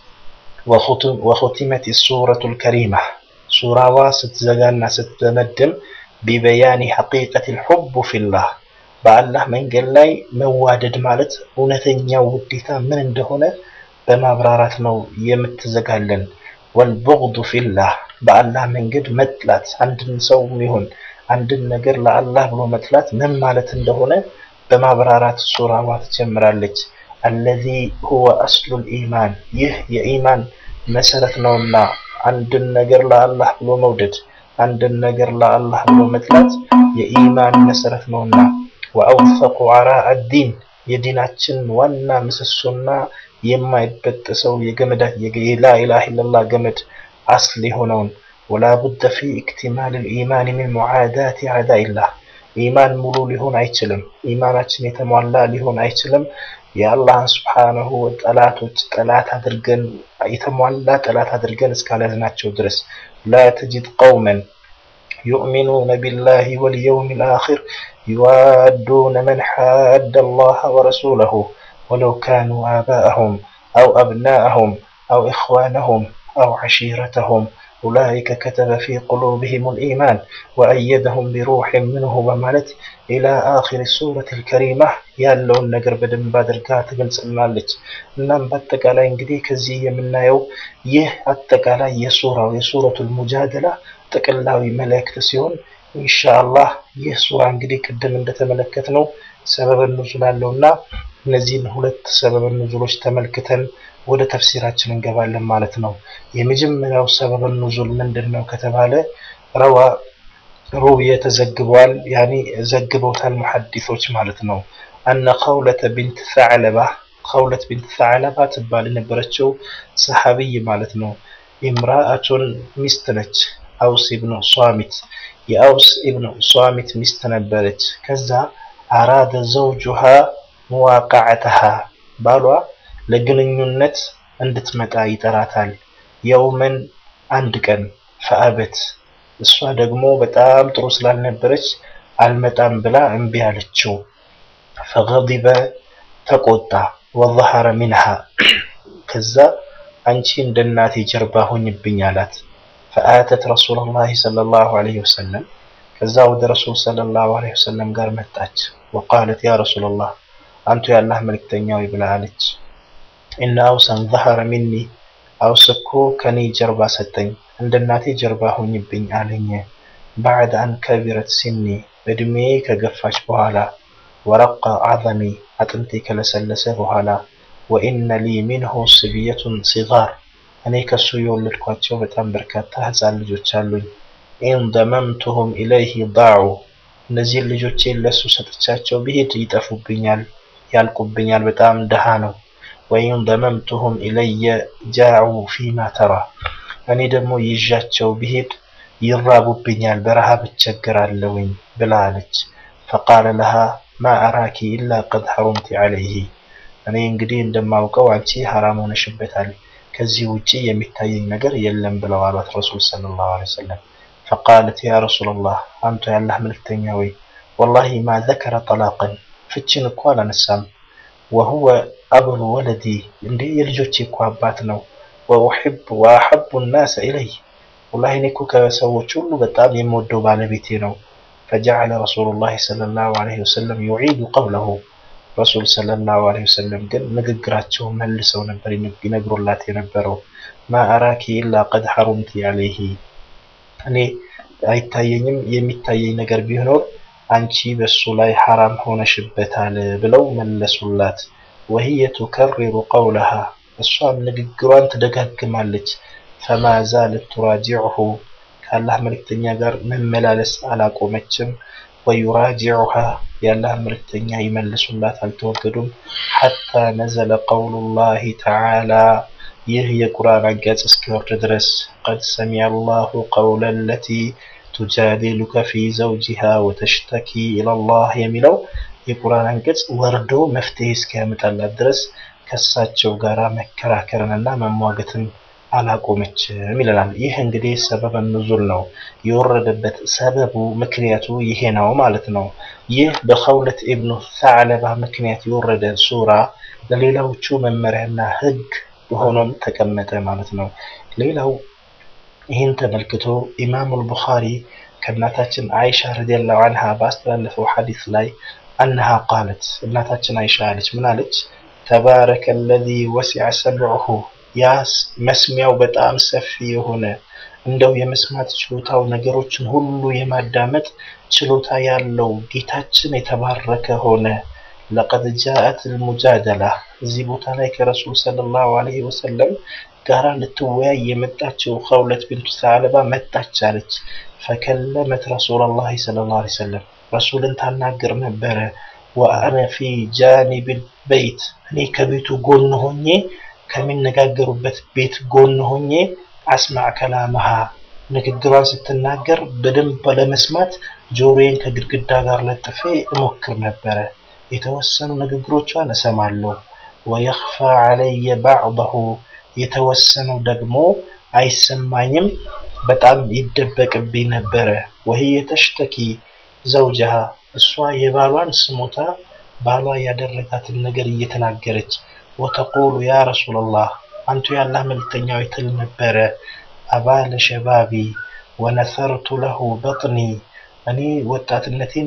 ወኹቲመት ሱረቱል ከሪማ ሱራዋ ስትዘጋና ስትደመድም ቢበያኒ ሐቂቀቲል ሑብ ፊላህ በአላህ መንገድ ላይ መዋደድ ማለት እውነተኛው ውዴታ ምን እንደሆነ በማብራራት ነው የምትዘጋለን። ወልቡግዱ ፊላህ በአላህ መንገድ መጥላት አንድን ሰው ይሁን አንድን ነገር ለአላህ ብሎ መጥላት ምን ማለት እንደሆነ በማብራራት ሱራዋ ትጀምራለች። አለዚ ሁወ አስሉል ኢማን ይህ የኢማን መሰረት ነውና አንድን ነገር ለአላህ ብሎ መውደድ አንድን ነገር ለአላህ ብሎ መጥላት የኢማን መሰረት ነውና ወአውፈቁ አራአ ዲን የዲናችን ዋና ምሰሶና የማይበጠሰው የገመዳ የላኢላሃ ኢለላህ ገመድ አስል የሆነውን ወላ ቡደ ፊ ኢክቲማል ልኢማን ሚን ሙዓዳት አዕዳኢላህ ኢማን ሙሉ ሊሆን አይችልም። ኢማናችን የተሟላ ሊሆን አይችልም። የአላህን ስብሓነሁ ጠላቶች ጠላት አድርገን የተሟላ ጠላት አድርገን እስካልያዝናቸው ድረስ ላ ተጅድ ቀውመን ዩእሚኑነ ቢላሂ ወልየውም ልአኺር ዩዋዱነ መን ሓደ አላህ ወረሱለሁ ወለው ካኑ አባአሁም አው አብናአሁም አው ኢኽዋነሁም አው ዐሺረተሁም ኡላኢከ ከተበ ፊ ቁሉብህም ልኢማን ወአየደሁም ቢሩሕን ምንሁ በማለት ኢላ አኺር ሱረት ልከሪማ ያለውን ነገር በደንብ አድርጋ ትገልጽልናለች። እናም በአጠቃላይ እንግዲህ ከዚህ የምናየው ይህ አጠቃላይ የሱራው የሱረቱል ሙጃደላ ጥቅላዊ መልእክት ሲሆን ኢንሻአላህ ይህ ሱራ እንግዲህ ቅድም እንደተመለከትነው ሰበበ ኑዙል አለውና እነዚህን ሁለት ሰበበ ኑዙሎች ተመልክተን ወደ ተፍሲራችን እንገባለን ማለት ነው። የመጀመሪያው ሰበበ ኑዙል ምንድን ነው ከተባለ ረዋ ሩብየ ተዘግበዋል፣ ያኒ ዘግበውታል ሙሐዲሶች ማለት ነው። አነ ኸውለተ ቢንት ሰዕለባ ኸውለት ቢንት ሰዕለባ ትባል የነበረችው ሰሐቢይ ማለት ነው። ኢምራአቱን ሚስት ነች። አውስ ኢብኑ ሷሚት የአውስ ኢብኑ ሷሚት ሚስት ነበረች። ከዛ አራደ ዘውጁሃ መዋቃዕተሃ ባሏ ለግንኙነት እንድትመጣ ይጠራታል። የውመን አንድ ቀን ፈአበት እሷ ደግሞ በጣም ጥሩ ስላልነበረች አልመጣም ብላ እምቢ አለችው። ፈገዲበ ተቆጣ። ወዘሐረ ሚንሃ ከዛ አንቺ እንደ እናቴ ጀርባ ሁኝብኝ አላት። ፈአተት ረሱለላሂ ሰለላሁ ዐለይሂ ወሰለም ከዛ ወደ ረሱል ሰለላሁ ዐለይሂ ወሰለም ጋር መጣች። ወቃለት ያ ረሱለላህ አንቱ የአላህ መልክተኛ ወይ ብላ አለች። ኢነ አውሰን ዘሐረ ሚኒ አውስ እኮ ከኔ ጀርባ ሰጠኝ፣ እንደ እናቴ ጀርባ ሁኝብኝ አለኝ። ባዕድ አን ከቢረት ሲኒ እድሜ ከገፋች በኋላ ወረቀ አዘሚ አጥንቴ ከለሰለሰ በኋላ ወኢነ ሊ ሚንሁ ስብየቱን ሲጋር እኔ ከሱ የወለድኳቸው በጣም በርካታ ህፃን ልጆች አሉኝ። ኢን ደመምቱሁም ኢለይህ ዳዑ እነዚህን ልጆቼን ለሱ ሰጥቻቸው ብሄድ ይጠፉብኛል፣ ያልቁብኛል። በጣም ድሃ ነው። ወኢን ደመምቱሁም ኢለየ ጃዑ ፊማ ተራ እኔ ደግሞ ይዣቸው ብሄድ ይራቡብኛል፣ በረሃብ እቸገራለሁኝ ብላ አለች። ፈቃለ ለሃ ማ አራኪ ኢላ ቀድ ሐሩምቲ ዐለይህ እኔ እንግዲህ እንደማውቀው አንቺ ሐራም ሆነሽበታል ከዚህ ውጪ የሚታየኝ ነገር የለም ብለው አሏት ረሱል ሰለላሁ ዐለይሂ ወሰለም። ፈቃለት ያ ረሱለላህ አንቱ ያላህ መልክተኛ ወይ ወላሂ ማ ዘከረ ጠላቅን ፍችን እኮ አላነሳም። ወሁወ አብሉ ወለዲ እንዴ የልጆቼ እኮ አባት ነው። ወኡሒብ ወአሐቡ ናሰ ኢለይ ወላሂ እኔ እኮ ከሰዎች ሁሉ በጣም የምወደው ባለቤቴ ነው። ፈጀዐለ ረሱሉላሂ ሰለላሁ ዐለይሂ ወሰለም ዩዒዱ ቀውለሁ ረሱል ሰለላሁ ዐለይሂ ወሰለም ግን ንግግራቸው መልሰው ነበር ይነግሩላት የነበረው ማ አራኪ ኢላ ቀድ ሐሩምቲ ዐለይሂ እኔ አይታየኝም የሚታየኝ ነገር ቢኖር አንቺ በሱ ላይ ሐራም ሆነሽበታል ብለው መለሱላት። ወህየ ቱከሪሩ ቀውለሃ እሷም ንግግሯን ትደጋግማለች። ፈማ ዛለት ቱራጂዑሁ ከአላህ መልክተኛ ጋር መመላለስ አላቆመችም። ወዩራጂዑሃ የአላህ መልክተኛ ይመልሱላት አልተወገዱም። ሐታ ነዘለ ቀውሉላሂ ተዓላ ይህ የቁርአን አንቀጽ እስኪወርድ ድረስ ቀድ ሰሚዐ አላሁ ቀውለ ለቲ ቱጃዲሉከ ፊ ዘውጂሃ ወተሽተኪ ኢለላህ የሚለው የቁርአን አንቀጽ ወርዶ መፍትሄ እስኪያመጣላት ድረስ ከእሳቸው ጋር መከራከርንና መሟገትን አላቆመችም ይለናል። ይህ እንግዲህ ሰበበ ኑዙል ነው። የወረደበት ሰበቡ ምክንያቱ ይሄ ነው ማለት ነው። ይህ በኸውለት ኢብኑ ሰዕለባ ምክንያት የወረደ ሱራ ለሌላዎቹ መመሪያና ህግ ሆኖም ተቀመጠ ማለት ነው። ሌላው ይህን ተመልክቶ ኢማሙል ቡኻሪ ከእናታችን አይሻ ረዲየላሁ አንሃ ባስተላለፈው ሐዲስ ላይ አነሃ ቃለት እናታችን አይሻ አለች ምን አለች ተባረከ አለዚ ወሲዐ ሰምዑሁ ያ መስሚያው በጣም ሰፊ የሆነ እንደው የመስማት ችሎታው ነገሮችን ሁሉ የማዳመጥ ችሎታ ያለው ጌታችን የተባረከ ሆነ ለቀድ ጃአት ልሙጃደላ እዚህ ቦታ ላይ ከረሱል ሰለላሁ ዐለይሂ ወሰለም ጋራ ልትወያይ የመጣችው ኸውለት ቢንቱ ሰዕለባ መጣች አለች ፈከለመት ረሱላላህ ሰለላሁ ዐለይሂ ወሰለም ረሱልን ታናግር ነበረ ወአነ ፊ ጃኒብል በይት እኔ ከቤቱ ጎን ሆኜ ከሚነጋገሩበት ቤት ጎን ሆኜ አስማዕ ከላመሃ ንግግሯን ስትናገር በደንብ ለመስማት ጆሮዬን ከግድግዳ ጋር ለጥፌ እሞክር ነበረ። የተወሰኑ ንግግሮቿን እሰማለሁ። ወየኽፋ ዐለየ ባዕضሁ የተወሰነው ደግሞ አይሰማኝም፣ በጣም ይደበቅብኝ ነበረ። ወህየ ተሽተኪ ዘውጀሃ እሷ የባሏን ስሞታ ባሏ ያደረጋትን ነገር እየተናገረች ወተቁሉ ያ ረሱላላህ አንቱ ያላህ መልክተኛው ትል ነበረ አባለ ሸባቢ ወነሰርቱ ለሁ በጥኒ እኔ ወጣትነቴን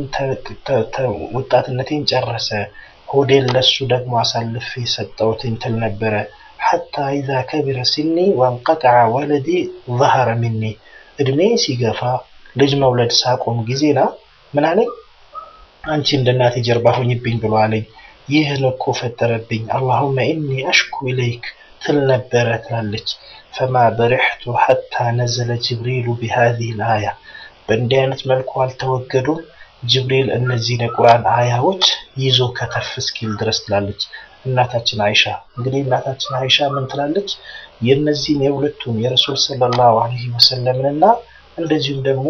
ወጣትነቴን ጨረሰ ሆዴን ለሱ ደግሞ አሳልፌ ሰጠውትኝ ትል ነበረ ሐታ ኢዛ ከቢረ ሲኒ ወንቀጠዐ ወለዲ ظهረ ሚኒ እድሜ ሲገፋ ልጅ መውለድ ሳቆም ጊዜና ምን አለኝ አንቺ እንደ እናቴ ጀርባ ሁኝብኝ ብሎ አለኝ ይህን እኮ ፈጠረብኝ አላሁመ ኢኒ አሽኩ ኢለይክ ትል ነበረ ትላለች ፈማ በሪሕቱ ሐታ ነዘለ ጅብሪሉ ቢሃዚህ ልአያ በእንዲህ አይነት መልኩ አልተወገዱም ጅብሪል እነዚህን የቁርአን አያዎች ይዞ ከተፍ እስኪል ድረስ ትላለች እናታችን አይሻ እንግዲህ እናታችን አይሻ ምን ትላለች የእነዚህን የሁለቱን የረሱል ሰለላሁ ዐለይሂ ወሰለምንና እንደዚሁም ደግሞ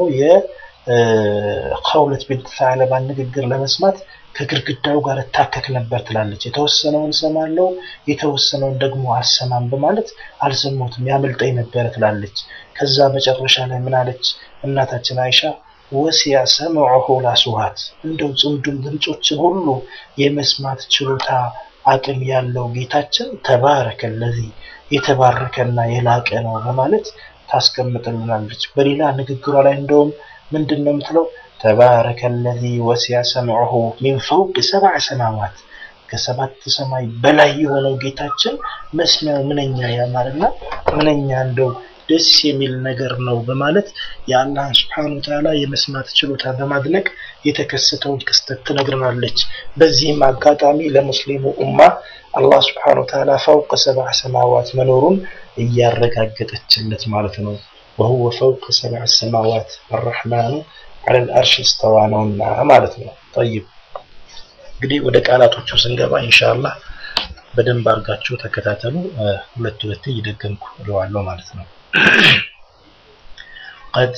የኸውለት ቢንት ሰዕለባን ንግግር ለመስማት ከግድግዳው ጋር እታከክ ነበር ትላለች። የተወሰነውን ሰማለው፣ የተወሰነውን ደግሞ አልሰማም በማለት አልሰማሁትም ያመልጠኝ ነበረ ትላለች። ከዛ መጨረሻ ላይ ምን አለች እናታችን አይሻ ወሲያ ሰምዑሁ ላስዋት እንደው ጽምዱም ድምፆችን ሁሉ የመስማት ችሎታ አቅም ያለው ጌታችን ተባረከ ለዚህ የተባረከና የላቀ ነው በማለት ታስቀምጥልናለች። በሌላ ንግግሯ ላይ እንደውም ምንድን ነው የምትለው? ተባረከ ለዚ ወሲያ ሰምዑሁ ሚን ፈውቅ ሰብዐ ሰማዋት ከሰባት ሰማይ በላይ የሆነው ጌታችን መስሚያው ምንኛ ያማረና ምንኛ እንደው ደስ የሚል ነገር ነው በማለት የአላህ ስብሓን ወተዓላ የመስማት ችሎታ በማድነቅ የተከሰተውን ክስተት ትነግረናለች። በዚህም አጋጣሚ ለሙስሊሙ ኡማ አላህ ስብሓን ወተዓላ ፈውቅ ሰብዐ ሰማዋት መኖሩን እያረጋገጠችለት ማለት ነው። ወሁወ ፈውቅ ሰብዐ ሰማዋት አረሕማኑ ዐለል አርሽ እስተዋ ነውና ማለት ነው። ጠይብ እንግዲህ ወደ ቃላቶቹ ስንገባ ኢንሻአላህ በደንብ አድርጋችሁ ተከታተሉ። ሁለት ሁለት እየደገምኩ እለዋለሁ ማለት ነው። ቀድ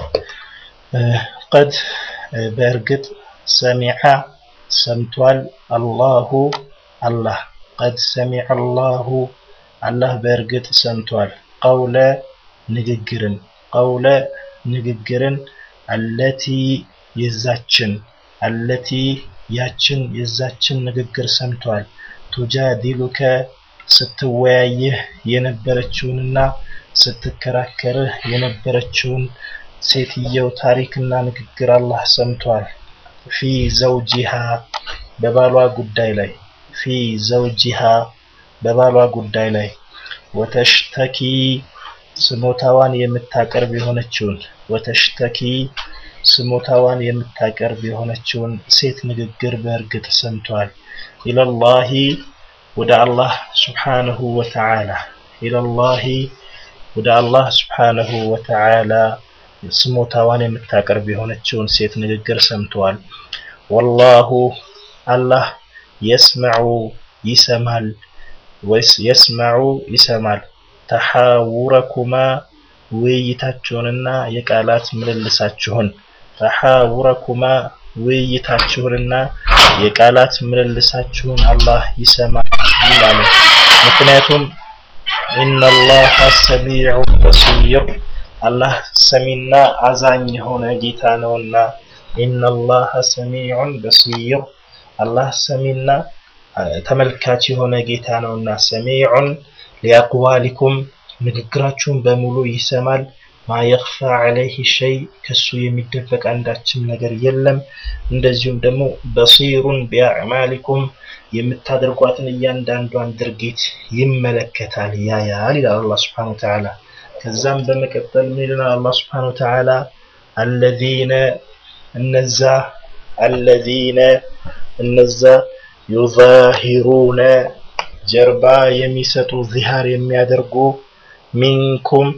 ቀድ በእርግጥ ሰሚዐ ሰምቷል አላሁ አላህ ቀድ ሰሚዐ አላሁ አላህ በእርግጥ ሰምቷል ቀውለ ንግግርን ቀውለ ንግግርን አለቲ የዛችን አለቲ ያችን የዛችን ንግግር ሰምቷል ቱጃዲሉከ ስትወያይህ የነበረችውንና ስትከራከርህ የነበረችውን ሴትየው ታሪክና ንግግር አላህ ሰምቷል። ፊ ዘውጂሃ በባሏ ጉዳይ ላይ ፊ ዘውጂሃ በባሏ ጉዳይ ላይ ወተሽተኪ ስሞታዋን የምታቀርብ የሆነችውን ወተሽተኪ ስሞታዋን የምታቀርብ የሆነችውን ሴት ንግግር በእርግጥ ሰምቷል። ኢለላሂ ወደ አላህ ስብሓነሁ ወተዓላ ኢለላሂ ወደ አላህ ስብሓነሁ ወተዓላ ስሞታዋን የምታቀርብ የሆነችውን ሴት ንግግር ሰምተዋል። ወላሁ አላህ የስመዑ ይሰማል ወይስ የስመዑ ይሰማል ተሓውረኩማ ውይይታችሁንና የቃላት ምልልሳችሁን ተሐውረኩማ ውይይታችሁንና የቃላት ምልልሳችሁን አላህ ይሰማል ይላል። ምክንያቱም ኢነላህ ሰሚዑ በሲር አላህ ሰሚና አዛኝ የሆነ ጌታ ነውና። ኢነላህ ሰሚዑን በሲር አላህ ሰሚና ተመልካች የሆነ ጌታ ነውና። ሰሚዑን ሊአቅዋሊኩም ንግግራችሁን በሙሉ ይሰማል። ማ የኽፋ ዐለይህ ሸይ ከሱ የሚደበቅ አንዳችም ነገር የለም። እንደዚሁም ደግሞ በሲሩን ቢአዕማሊኩም የምታደርጓትን እያንዳንዷን ድርጊት ይመለከታል፣ ያያል ይላል አላህ ሱብሓነሁ ወተዓላ። ከዛም በመቀጠል ምን ይለናል አላህ ሱብሓነሁ ወተዓላ አለዚነ እነዛ አለዚነ እነዛ ዩዛሂሩነ ጀርባ የሚሰጡ ዚሃር የሚያደርጉ ሚንኩም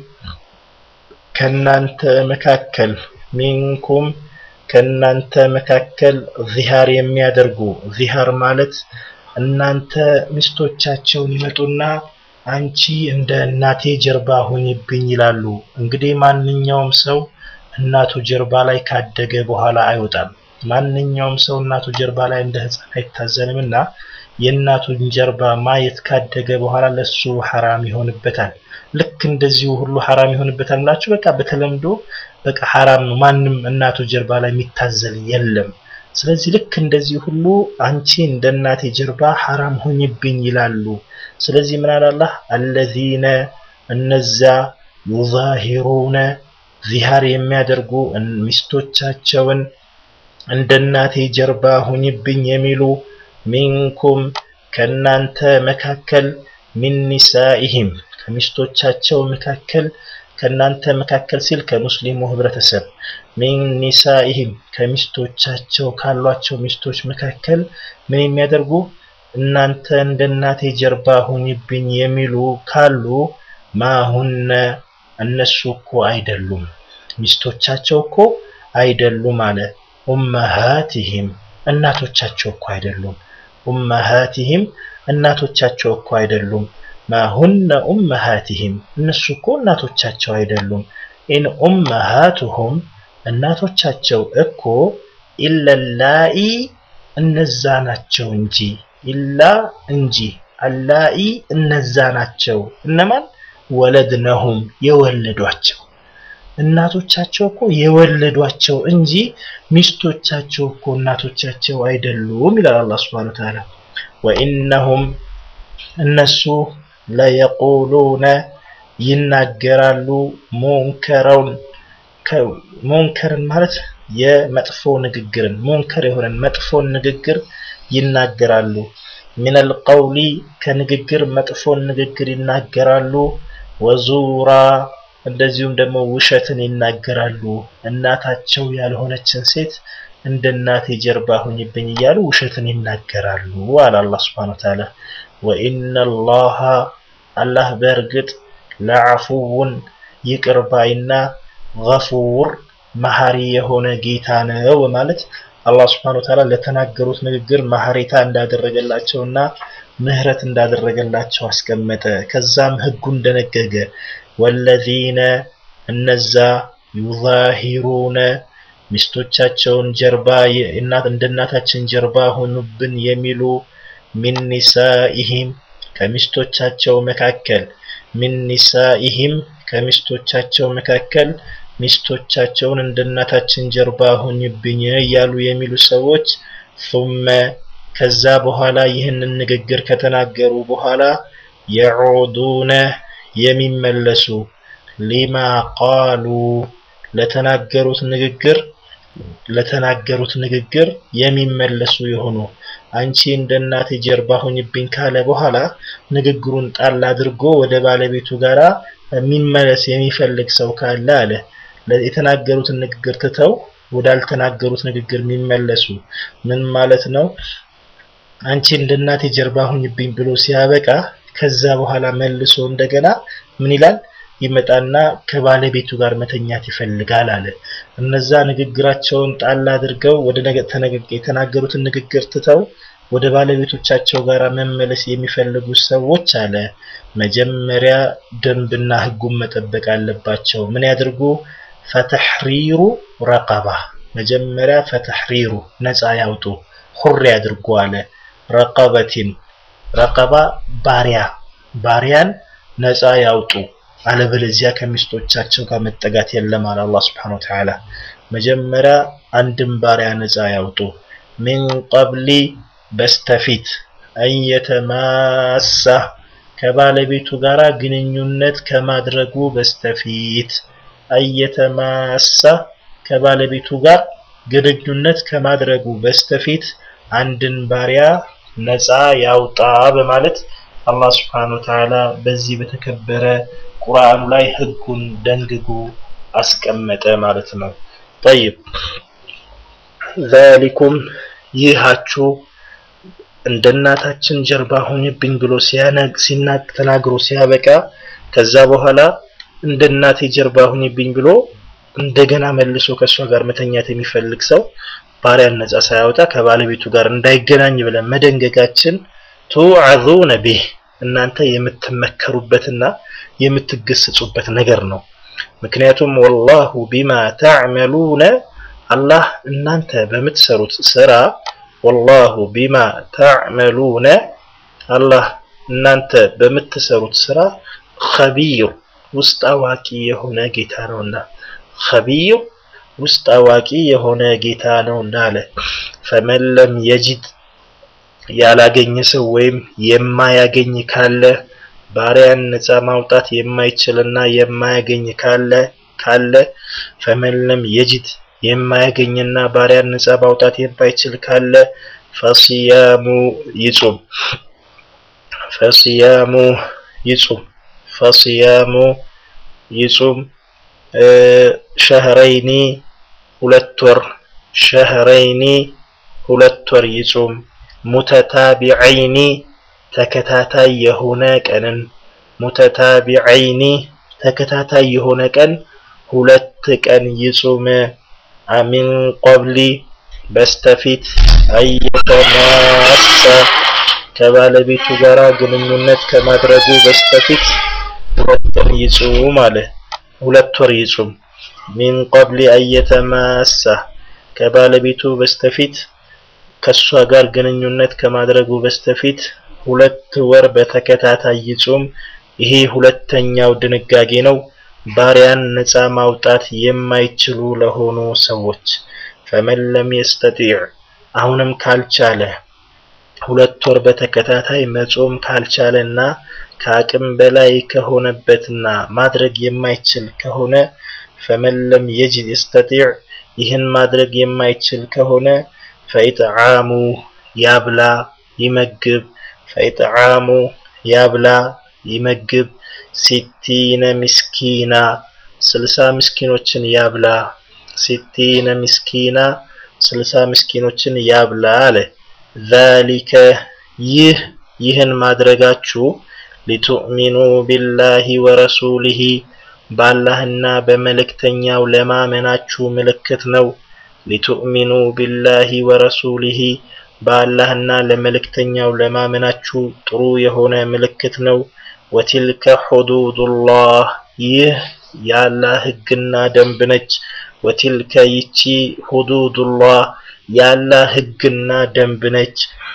ከናንተ መካከል ሚንኩም ከናንተ መካከል ዚሃር የሚያደርጉ ዚሃር ማለት እናንተ ሚስቶቻቸውን ይመጡና አንቺ እንደ እናቴ ጀርባ ሁኝብኝ ይላሉ። እንግዲህ ማንኛውም ሰው እናቱ ጀርባ ላይ ካደገ በኋላ አይወጣም። ማንኛውም ሰው እናቱ ጀርባ ላይ እንደ ሕፃን አይታዘንም እና የእናቱን ጀርባ ማየት ካደገ በኋላ ለሱ ሐራም ይሆንበታል። ልክ እንደዚሁ ሁሉ ሐራም ይሆንበታል ብላችሁ በቃ በተለምዶ በቃ ሐራም ነው። ማንም እናቱ ጀርባ ላይ የሚታዘል የለም። ስለዚህ ልክ እንደዚህ ሁሉ አንቺ እንደ እናቴ ጀርባ ሐራም ሁኝብኝ ይላሉ። ስለዚህ ምን አለ አላህ አለዚነ እነዛ ዩዛሂሩነ ዚሃር የሚያደርጉ ሚስቶቻቸውን እንደ እናቴ ጀርባ ሁኝብኝ የሚሉ ሚንኩም ከእናንተ መካከል ሚን ኒሳኢሂም ከሚስቶቻቸው መካከል ከእናንተ መካከል ሲል ከሙስሊሙ ህብረተሰብ ሚን ኒሳኢሂም ከሚስቶቻቸው ካሏቸው ሚስቶች መካከል ምን የሚያደርጉ እናንተ እንደ እናቴ ጀርባ ሁኝብኝ የሚሉ ካሉ ማሁነ እነሱ እኮ አይደሉም ሚስቶቻቸው እኮ አይደሉም አለ ኡመሃቲሂም እናቶቻቸው እኮ አይደሉም ኡመሃቲሂም እናቶቻቸው እኮ አይደሉም ማሁነ ኡመሃቲሂም እነሱ እኮ እናቶቻቸው አይደሉም ኢን ኡመሃቱሁም እናቶቻቸው እኮ ኢለላኢ እነዛ ናቸው እንጂ ኢላ እንጂ አላኢ እነዛ ናቸው እነማን ወለድነሁም የወለዷቸው እናቶቻቸው እኮ የወለዷቸው እንጂ ሚስቶቻቸው እኮ እናቶቻቸው አይደሉም ይላል አላህ ሱብሓነሁ ወተዓላ ወኢነሁም እነሱ ለየቁሉነ ይናገራሉ ሙንከረውን ሙንከርን ማለት የመጥፎ ንግግርን ሙንከር የሆነን መጥፎን ንግግር ይናገራሉ ሚነል ቀውሊ ከንግግር መጥፎን ንግግር ይናገራሉ ወዙራ እንደዚሁም ደግሞ ውሸትን ይናገራሉ እናታቸው ያልሆነችን ሴት እንደ እናቴ ጀርባ ሁኝብኝ እያሉ ውሸትን ይናገራሉ አለ አላህ Subhanahu Wa Ta'ala ወኢነ አላህ አላህ በእርግጥ ለዐፉውን ይቅር ባይና ገፉር መሐሪ የሆነ ጌታ ነው በማለት አላህ Subhanahu Wa Ta'ala ለተናገሩት ንግግር መሐሪታ እንዳደረገላቸውና ምህረት እንዳደረገላቸው አስቀመጠ ከዛም ህጉን ደነገገ ወለዚነ እነዛ ዩዛሂሩነ ሚስቶቻቸውን ጀርባ እናት እንደ እናታችን ጀርባ ሆኑብን የሚሉ ሚን ኒሳኢሂም ከሚስቶቻቸው መካከል ሚን ኒሳኢሂም ከሚስቶቻቸው መካከል ሚስቶቻቸውን እንደ እናታችን ጀርባ ሆኝብኝ እያሉ የሚሉ ሰዎች ثم ከዛ በኋላ ይህንን ንግግር ከተናገሩ በኋላ የዑዱነ የሚመለሱ ሊማ ቃሉ ለተናገሩት ንግግር ለተናገሩት ንግግር የሚመለሱ የሆኑ አንቺ እንደ እናቴ ጀርባ ሁኝብኝ ካለ በኋላ ንግግሩን ጣል አድርጎ ወደ ባለቤቱ ጋራ የሚመለስ የሚፈልግ ሰው ካለ አለ የተናገሩትን ንግግር ትተው ወዳልተናገሩት ንግግር የሚመለሱ ምን ማለት ነው አንቺ እንደ እናቴ ጀርባ ሁኝብኝ ብሎ ሲያበቃ ከዛ በኋላ መልሶ እንደገና ምን ይላል ይመጣና ከባለቤቱ ጋር መተኛት ይፈልጋል አለ። እነዛ ንግግራቸውን ጣል አድርገው ወደ የተናገሩትን ንግግር ትተው ወደ ባለቤቶቻቸው ጋር መመለስ የሚፈልጉ ሰዎች አለ መጀመሪያ ደንብና ህጉን መጠበቅ አለባቸው። ምን ያድርጉ? ፈተሕሪሩ ረቀባ መጀመሪያ ፈተሕሪሩ ነፃ ያውጡ፣ ሁር ያድርጉ አለ። ረቀበቲን ረቀባ ባሪያ ባሪያን ነፃ ያውጡ፣ አለበለዚያ ከሚስቶቻቸው ጋር መጠጋት የለም አለ አላህ ሱብሓነሁ ወተዓላ። መጀመሪያ አንድን ባሪያ ነፃ ያውጡ። ሚን ቀብሊ በስተፊት አየተማሳ ከባለቤቱ ጋር ግንኙነት ከማድረጉ በስተፊት አየተማሳ ከባለቤቱ ጋር ግንኙነት ከማድረጉ በስተፊት አንድን ባሪያ ነፃ ያውጣ በማለት አላህ ስብሓነሁ ወተዓላ በዚህ በተከበረ ቁርአኑ ላይ ህጉን ደንግጉ አስቀመጠ ማለት ነው። ጠይብ ዛሊኩም ይሃችሁ እንደ እናታችን ጀርባ ሆኝብኝ ብሎ ሲናግ ተናግሮ ሲያበቃ ከዛ በኋላ እንደ እናቴ ጀርባ ሆኝብኝ ብሎ እንደገና መልሶ ከእሷ ጋር መተኛት የሚፈልግ ሰው ባሪያን ነፃ ሳያወጣ ከባለቤቱ ጋር እንዳይገናኝ ብለን መደንገጋችን ቱዓዙነ ቢህ እናንተ የምትመከሩበትና የምትገሰጹበት ነገር ነው። ምክንያቱም ወላሁ ቢማ ተዕመሉነ አላህ እናንተ በምትሰሩት ስራ ወላሁ ቢማ ተዕመሉነ አላህ እናንተ በምትሰሩት ስራ ኸቢር ውስጥ አዋቂ የሆነ ጌታ ነውና ኸቢር ውስጥ አዋቂ የሆነ ጌታ ነውና አለ። ፈመን ለም የጅድ ያላገኘ ሰው ወይም የማያገኝ ካለ ባሪያን ነፃ ማውጣት የማይችልና የማያገኝ ካለ ካለ ፈመን ለም የጅድ የማያገኝና ባሪያን ነፃ ማውጣት የማይችል ካለ ፈሲያሙ ይጹም ፈሲያሙ ይጹም ፈሲያሙ ይጹም ሸህረይኒ ሁለት ወር ሸህረይኒ ሁለት ወር ይጹም ሙተታቢዐይኒ ተከታታይ የሆነ ቀንን ሙተታቢዐይኒ ተከታታይ የሆነ ቀን ሁለት ቀን ይጹም ሚን ቀብሊ በስተፊት አየተማሳ ከባለቤቱ ጋር ግንኙነት ከማድረጉ በስተፊት ሁለት ቀን ይጹም አለ። ሁለት ወር ይጹም። ሚን ቀብሊ አየተማሳ ከባለቤቱ በስተፊት ከሷ ጋር ግንኙነት ከማድረጉ በስተፊት ሁለት ወር በተከታታይ ይጹም። ይሄ ሁለተኛው ድንጋጌ ነው። ባሪያን ነፃ ማውጣት የማይችሉ ለሆኑ ሰዎች ፈመን ለም የስተጢዕ አሁንም ካልቻለ ሁለት ወር በተከታታይ መጾም ካልቻለና ከአቅም በላይ ከሆነበትና ማድረግ የማይችል ከሆነ ፈመን ለም የጅድ የስተጢዕ ይህን ማድረግ የማይችል ከሆነ ፈኢጥዓሙ ያብላ ይመግብ ፈኢጥዓሙ ያብላ ይመግብ ሲቲነ ምስኪና ስልሳ ምስኪኖችን ያብላ ሲቲነ ምስኪና ስልሳ ምስኪኖችን ያብላ አለ። ዛሊከ ይህ ይህን ማድረጋችሁ ሊቱእሚኑ ቢላሂ ወረሱሊሂ በአላህና በመልእክተኛው ለማመናችሁ ምልክት ነው። ሊቱእሚኑ ቢላሂ ወረሱሊሂ በአላህና ለመልእክተኛው ለማመናችሁ ጥሩ የሆነ ምልክት ነው። ወቲልከ ሑዱዱላህ ይህ የአላህ ህግና ደንብ ነች። ወቲልከ ይቺ ሑዱዱላህ የአላህ ህግና ደንብ ነች።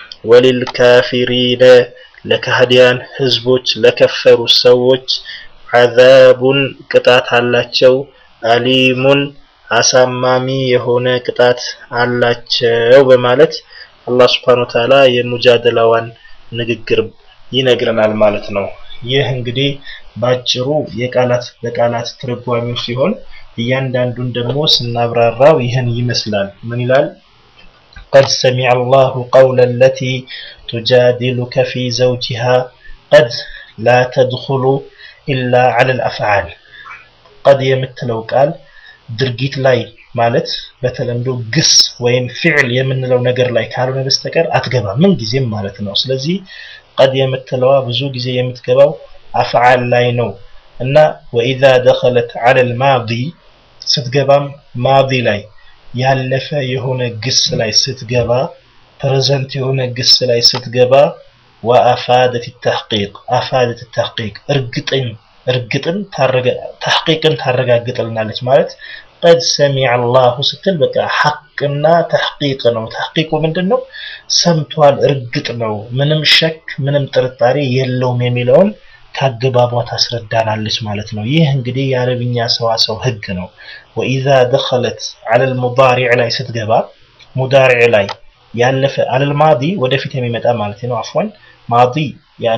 ወሊልካፊሪነ ለካህዲያን ህዝቦች ለከፈሩ ሰዎች ዐዛቡን ቅጣት አላቸው። አሊሙን አሳማሚ የሆነ ቅጣት አላቸው በማለት አላህ ሱብሓነሁ ወተዓላ የሙጃደላዋን ንግግር ይነግረናል ማለት ነው። ይህ እንግዲህ ባጭሩ የቃላት በቃላት ትርጓሜው ሲሆን እያንዳንዱን ደግሞ ስናብራራው ይህን ይመስላል። ምን ይላል? قد سمع الله قول التي تجادلك في زوجها قد لا تدخل إلا على الأفعال قد የምትለው ቃል ድርጊት ላይ ማለት በተለምዶ ግስ ወይም ፊዕል የምንለው ነገር ላይ ካልሆነ በስተቀር አትገባም ምን ጊዜም ማለት ነው። ስለዚህ ቀድ የምትለዋ ብዙ ጊዜ የምትገባው አፍዓል ላይ ነው። እና ወኢዛ ደኸለት ዐለል ማዲ ስትገባም ማዲ ላይ ያለፈ የሆነ ግስ ላይ ስትገባ ፕሬዘንት የሆነ ግስ ላይ ስትገባ ወአፋደት ተሕቂቅ አፋደት ተሕቂቅ እርግጥን እርግጥን ተሕቂቅን ታረጋግጥልናለች ማለት ቀድ ሰሚዐ አላሁ ስትል በቃ ሐቅና ተሕቂቅ ነው። ተሕቂቁ ምንድን ነው? ሰምቷል፣ እርግጥ ነው፣ ምንም ሸክ ምንም ጥርጣሬ የለውም የሚለውን ከአገባቧ ታስረዳናለች ማለት ነው። ይህ እንግዲህ የአረብኛ ሰዋሰው ህግ ነው። ወኢዛ ደኸለት ዐለል ሙዳሪዕ ላይ ስትገባ ሙዳሪዕ ላይ ያለፈ ዐለል ማዲ ወደፊት የሚመጣ ማለት ነው። አፍዋን ማዲ ያኒ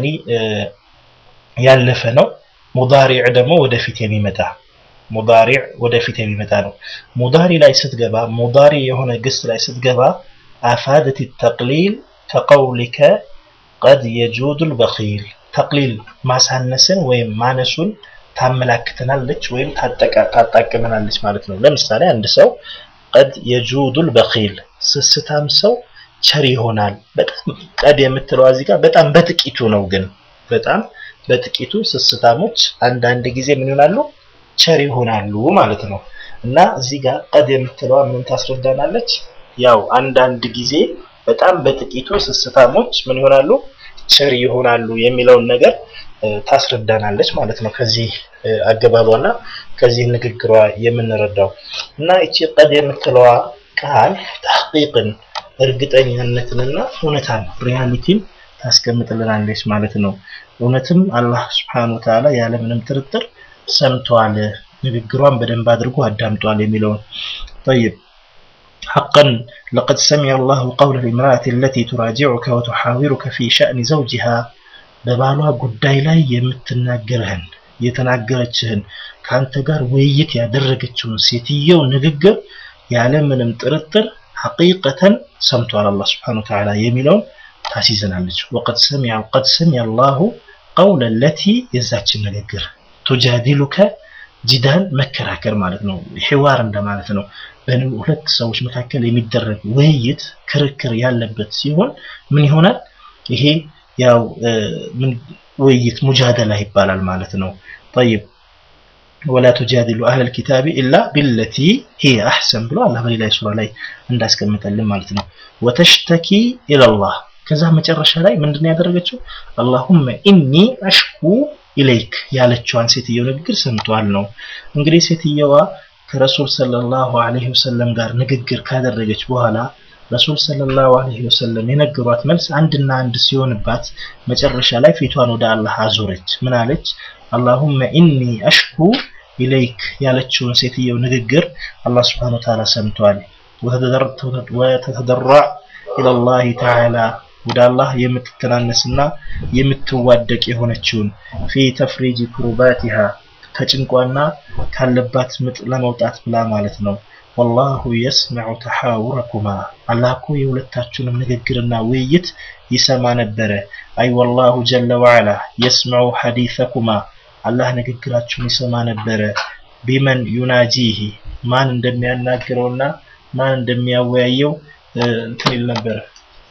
ያለፈ ነው። ሙዳሪዕ ደግሞ ወደፊት የሚመጣ ሙዳሪዕ ወደፊት የሚመጣ ነው። ሙዳሪ ላይ ስትገባ ሙዳሪ የሆነ ግስ ላይ ስትገባ አፋደት ተቅሊል ከቀውሊከ ቀድ የጁዱል በኺል ተቅሊል ማሳነስን ወይም ማነሱን ታመላክተናለች ወይም ታጣቅመናለች ማለት ነው። ለምሳሌ አንድ ሰው ቀድ የጁዱል በኺል ስስታም ሰው ቸር ይሆናል። በጣም ቀድ የምትለው እዚህ ጋር በጣም በጥቂቱ ነው፣ ግን በጣም በጥቂቱ ስስታሞች አንዳንድ ጊዜ ምን ይሆናሉ? ቸር ይሆናሉ ማለት ነው። እና እዚህ ጋር ቀድ የምትለዋ ምን ታስረዳናለች? ያው አንዳንድ ጊዜ በጣም በጥቂቱ ስስታሞች ምን ይሆናሉ? ቸር ይሆናሉ የሚለውን ነገር ታስረዳናለች ማለት ነው። ከዚህ አገባቧና ከዚህ ንግግሯ የምንረዳው እና እቺ ቀድ የምትለዋ ቃል ተሕቂቅን እርግጠኛነትንና እውነታን ሪያሊቲን ታስቀምጥልናለች ማለት ነው። እውነትም አላህ ስብሓነሁ ወተዓላ ያለምንም ጥርጥር ሰምቷል፣ ንግግሯን በደንብ አድርጎ አዳምጧል የሚለውን ጠይብ حقا لقد سمع الله قول الامرأة التي تراجعك وتحاورك في شأن زوجها በባሏ ጉዳይ ላይ የምትናገርህን የተናገረችህን ከአንተ ጋር ውይይት ያደረገችውን ሴትየው ንግግር ያለምንም ጥርጥር ሐቂቀተን ሰምቷል አላህ ስብሓነሁ ወተዓላ የሚለውን ታሲዘናለች። ወቀድ ሰሚዐ ቀድ ሰሚዐ አላሁ ቀውለ ለቲ የዛችን ንግግር ቱጃዲሉከ ጂዳል መከራከር ማለት ነው። ሒዋር እንደማለት ነው። በሁለት ሰዎች መካከል የሚደረግ ውይይት ክርክር ያለበት ሲሆን ምን ይሆናል? ይሄ ያው ምን ውይይት ሙጃደላ ይባላል ማለት ነው። ጠይብ ወላ ቱጃዲሉ አህለል ኪታቢ ኢላ ቢለቲ ሂየ አሕሰን ብሎ አላህ በሌላ ሱራ ላይ እንዳስቀምጠልን ማለት ነው። ወተሽተኪ ኢለላህ ከዛ መጨረሻ ላይ ምንድን ያደረገችው አላሁመ ኢኒ አሽኩ ኢለይክ ያለችዋን ሴትየው ንግግር ሰምቷል ነው። እንግዲህ ሴትየዋ ከረሱል ሰለላሁ ዐለይሂ ወሰለም ጋር ንግግር ካደረገች በኋላ ረሱል ሰለላሁ ዐለይሂ ወሰለም የነገሯት መልስ አንድና አንድ ሲሆንባት መጨረሻ ላይ ፊቷን ወደ አላህ አዞረች። ምን አለች? አላሁመ ኢኒ አሽኩ ኢለይክ ያለችውን ሴትየው ንግግር አላህ ሱብሓነሁ ወተዓላ ሰምቷል። ወተተደራ ኢለላሂ ተዓላ ወደ አላህ የምትተናነስና የምትዋደቅ የሆነችውን ፊ ተፍሪጅ ኩሩባቲሃ ከጭንቋና ካለባት ምጥ ለመውጣት ብላ ማለት ነው። ወላሁ የስመዑ ተሓውረኩማ አላህ እኮ የሁለታችሁንም ንግግርና ውይይት ይሰማ ነበረ። አይ ወላሁ ጀለ ወዐላ የስመዑ ሐዲሰኩማ አላህ ንግግራችሁን ይሰማ ነበረ። ቢመን ዩናጂሂ ማን እንደሚያናግረውና ማን እንደሚያወያየው እንትን ይል ነበረ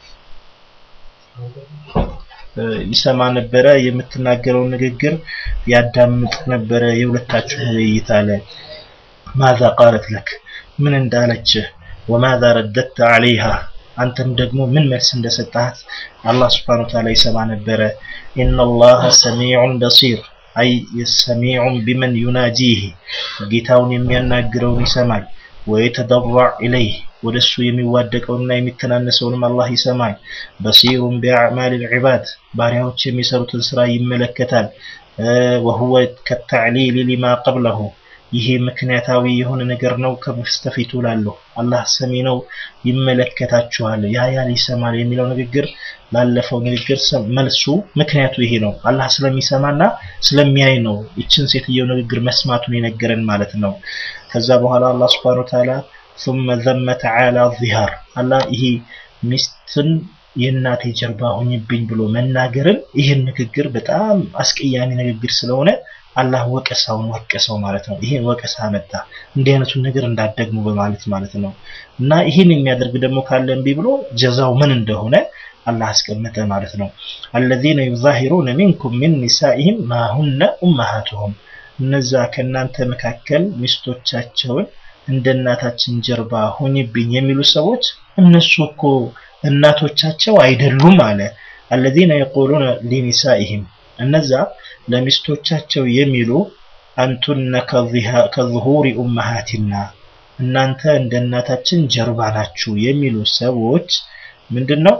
ይሰማ ነበረ። የምትናገረውን ንግግር ያዳምጥ ነበረ። የሁለታችሁ ውይይት አለ። ማዛ ቃለት ለክ ምን እንዳለችህ፣ ወማዛ ረደተ ዐለይሃ አንተም ደግሞ ምን መልስ እንደሰጣት አላህ ስብሓነሁ ወተዓላ ይሰማ ነበረ። ኢነላህ ሰሚዑን በሲር አይ ሰሚዑን ቢመን ዩናጂህ ጌታውን የሚያናግረውን ይሰማል። ወየተደራዕ ኢለይህ ወደ እሱ የሚዋደቀውንና የሚተናነሰውንም አላህ ይሰማል። በሲሩን ቢአዕማል ልዕባድ ባሪያዎች የሚሰሩትን ስራ ይመለከታል። ወሁወ ከተዕሊል ሊማ ቀብለሁ ይሄ ምክንያታዊ የሆነ ነገር ነው ከበስተፊቱ ላለሁ አላህ ሰሚ ነው፣ ይመለከታችኋል፣ ያያል፣ ይሰማል የሚለው ንግግር ላለፈው ንግግር መልሱ ምክንያቱ ይሄ ነው። አላህ ስለሚሰማና ስለሚያይ ነው ይችን ሴትየው ንግግር መስማቱን የነገረን ማለት ነው። ከዛ በኋላ አላህ ስብሐነሁ ወተዓላ ثم ذم تعالى الظهار አላህ ይሄ ሚስትን የእናቴ ጀርባ ሆኝብኝ ብሎ መናገርን ይህን ንግግር በጣም አስቀያሚ ንግግር ስለሆነ አላህ ወቀሳውን ወቀሰው ማለት ነው። ይሄን ወቀሳ መጣ እንዲህ አይነቱን ነገር እንዳደግሙ በማለት ማለት ነው። እና ይህን የሚያደርግ ደግሞ ካለ እምቢ ብሎ ጀዛው ምን እንደሆነ አላህ አስቀመጠ ማለት ነው። አለዚነ ዩዛሂሩነ ሚንኩም ሚን ኒሳኢሂም ማሁነ ኡመሃቱሁም እነዛ ከእናንተ መካከል ሚስቶቻቸውን እንደ እናታችን ጀርባ ሁኝብኝ የሚሉ ሰዎች እነሱ እኮ እናቶቻቸው አይደሉም አለ። አለዚነ የቁሉነ ሊኒሳኢሂም እነዛ ለሚስቶቻቸው የሚሉ አንቱነ ከዙሁሪ ኡመሃቲና እናንተ እንደ እናታችን ጀርባ ናችሁ የሚሉ ሰዎች ምንድን ነው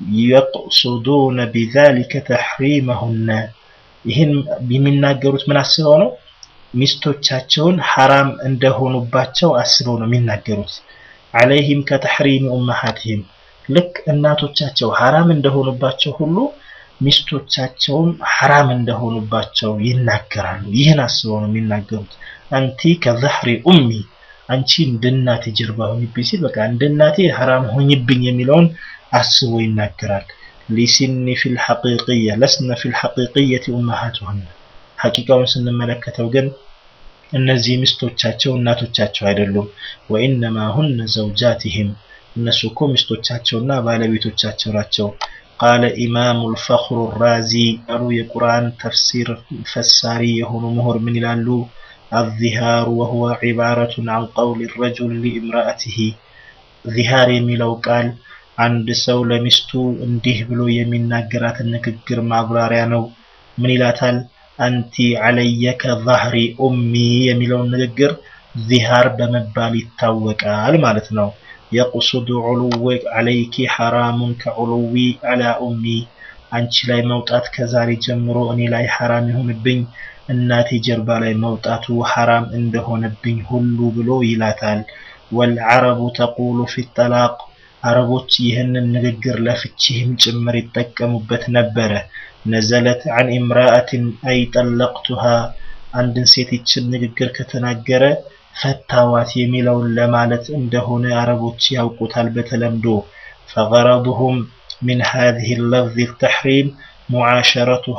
የቅሱዱነ ቢዛሊከ ተሕሪመሁነ ይህን የሚናገሩት ምን አስበው ነው? ሚስቶቻቸውን ሐራም እንደሆኑባቸው አስበው ነው የሚናገሩት። አለይህም ከተሕሪሚ ኡመሃትህም ልክ እናቶቻቸው ሐራም እንደሆኑባቸው ሁሉ ሚስቶቻቸውም ሐራም እንደሆኑባቸው ይናገራሉ። ይህን አስበው ነው የሚናገሩት። አንቲ ከዘህሪ ኡሚ አንቺ እንደ እናቴ ጀርባ ሆኝብኝ ሲል በቃ እንደ እናቴ ሐራም ሆኝብኝ የሚለውን አስቦ ይናገራል። ሊሲኒ ፊል ሐቂቅያ ለስነ ፊል ሐቂቅየቲ ኡመሃቱሁን ሐቂቃውን ስንመለከተው ግን እነዚህ ሚስቶቻቸው እናቶቻቸው አይደሉም። ወኢነማ ሁነ ዘውጃቲሂም እነሱ እኮ ሚስቶቻቸውና ባለቤቶቻቸው ናቸው። ቃለ ኢማሙ ልፈኽሩ ራዚ አሉ የቁርአን ተፍሲር ፈሳሪ የሆኑ ምሁር ምን ይላሉ? አዚሃሩ ወሁወ ዒባረቱን አን ቀውል ረጁል ሊእምራአትህ ዚሃር የሚለው ቃል አንድ ሰው ለሚስቱ እንዲህ ብሎ የሚናገራትን ንግግር ማብራሪያ ነው። ምን ይላታል? አንቲ ዓለየ ከዛህሪ ኡሚ የሚለውን ንግግር ዚሃር በመባል ይታወቃል ማለት ነው። የቁሱዱ ዑሉዊ ዓለይኪ ሐራሙን ከዑሉዊ ዓላ ኡሚ አንቺ ላይ መውጣት ከዛሬ ጀምሮ እኔ ላይ ሐራም ይሁንብኝ እናቴ ጀርባ ላይ መውጣቱ ሐራም እንደሆነብኝ ሁሉ ብሎ ይላታል። ወልዓረቡ ተቁሉ ፊ ጠላቅ አረቦች ይህንን ንግግር ለፍቺህም ጭምር ይጠቀሙበት ነበረ። ነዘለት አን ኢምራአትን አይ ጠለቅቱሃ አንድን ሴት ይችን ንግግር ከተናገረ ፈታዋት የሚለውን ለማለት እንደሆነ አረቦች ያውቁታል በተለምዶ ፈገረዱሁም ሚን ሃዚህ ለፍዝ ተሕሪም ሙዓሸረቱሃ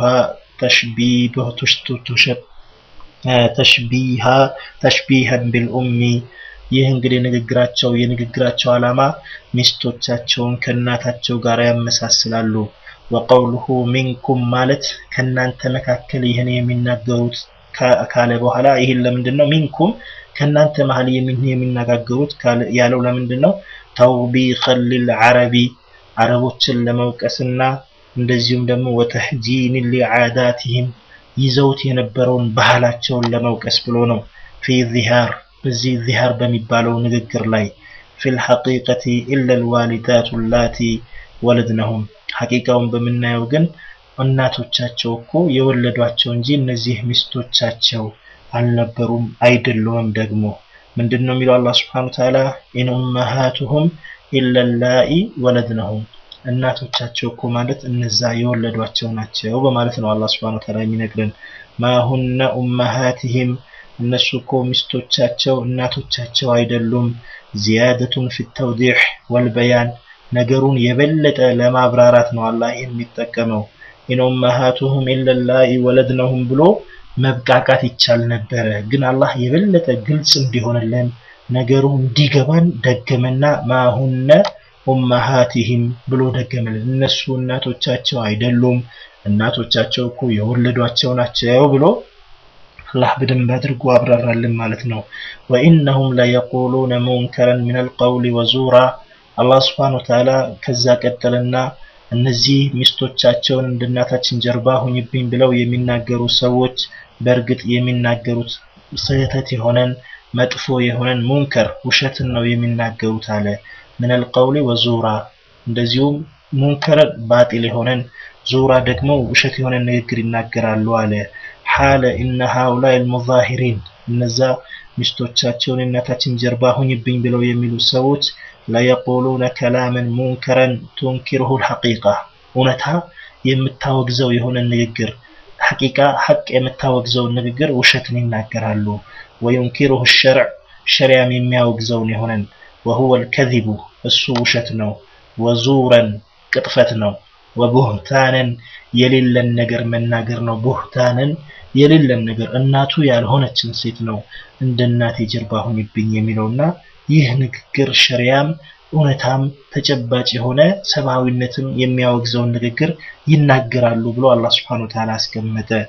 ተሽቢሃን ቢልኡሚ ይህ እንግዲህ ንግግራቸው የንግግራቸው ዓላማ ሚስቶቻቸውን ከእናታቸው ጋር ያመሳስላሉ። ወቀውሉሁ ሚንኩም ማለት ከእናንተ መካከል ይህን የሚናገሩት ካለ በኋላ ይህን ለምንድን ነው ሚንኩም ከእናንተ መሀል የሚነጋገሩት ያለው ለምንድን ነው? ተውቢኸን ሊልዓረቢ አረቦችን ለመውቀስና እንደዚሁም ደግሞ ወተሕጂን ሊዓዳትህም ይዘውት የነበረውን ባህላቸውን ለመውቀስ ብሎ ነው። ፊ ዚሃር በዚህ ዚሃር በሚባለው ንግግር ላይ ፊል ሐቂቀቲ ኢላ ልዋሊዳቱ ላቲ ወለድነሁም ሐቂቃውን በምናየው ግን እናቶቻቸው እኮ የወለዷቸው እንጂ እነዚህ ሚስቶቻቸው አልነበሩም አይደሉም። ደግሞ ምንድን ነው የሚለው አላህ ስብሐነሁ ወተዓላ ኢን ኡመሃቱሁም ኢላ ላኢ ወለድነሁም እናቶቻቸው እኮ ማለት እነዛ የወለዷቸው ናቸው በማለት ነው አላህ ስብሐነሁ ወተዓላ የሚነግረን። ማሁነ ኡመሃቲሂም እነሱ እኮ ሚስቶቻቸው እናቶቻቸው አይደሉም። ዚያደቱን ፊ ተውዲሕ ወልበያን ነገሩን የበለጠ ለማብራራት ነው አላህ የሚጠቀመው። ኢን ኡመሃቱሁም ኢላ ላኢ ወለድነሁም ብሎ መብቃቃት ይቻል ነበረ። ግን አላህ የበለጠ ግልጽ እንዲሆንልን ነገሩ እንዲገባን ደገመና ማሁነ ኡመሃቲሂም ብሎ ደገመልን። እነሱ እናቶቻቸው አይደሉም፣ እናቶቻቸው እኮ የወለዷቸው ናቸው ብሎ አላህ በደንብ አድርጎ አብራራልን ማለት ነው። ወኢነሁም ለየቁሉነ ሙንከረን ሚነል ቀውሊ ወዙራ አላህ ስብሐነሁ ወተዓላ ከዛ ቀጠልና እነዚህ ሚስቶቻቸውን እንደ እናታችን ጀርባ ሁኝብኝ ብለው የሚናገሩ ሰዎች በእርግጥ የሚናገሩት ስህተት የሆነን መጥፎ የሆነን ሙንከር ውሸትን ነው የሚናገሩት አለ። ሚነል ቀውሊ ወዙራ እንደዚሁም ሙንከር ባጢል የሆነን ዙራ ደግሞ ውሸት የሆነ ንግግር ይናገራሉ አለ። ሓለ ኢነ ሃኡላኢ አልሙዛሂሪን እነዛ ሚስቶቻቸውን እናታችን ጀርባ ሁኝብኝ ብለው የሚሉ ሰዎች ለየቁሉነ ከላመን ሙንከረን ቱንኪርሁ ልሐቂቃ እውነታ የምታወግዘው የሆነ ንግግር ሐቂቃ ሐቅ የምታወግዘውን ንግግር ውሸትን ይናገራሉ። ወዩንኪርሁ ሸርዕ ሸሪያም የሚያወግዘውን የሆነን ወሁወ ልከዚቡ እሱ ውሸት ነው። ወዙረን ቅጥፈት ነው። ወቡህታንን የሌለን ነገር መናገር ነው። ቡህታንን የሌለን ነገር እናቱ ያልሆነችን ሴት ነው እንደ እናቴ ጀርባ ሁኝብኝ የሚለውና ይህ ንግግር ሸሪያም እውነታም ተጨባጭ የሆነ ሰብአዊነትም የሚያወግዘውን ንግግር ይናገራሉ ብሎ አላህ ስብሐነሁ ወተዓላ አስቀመጠ።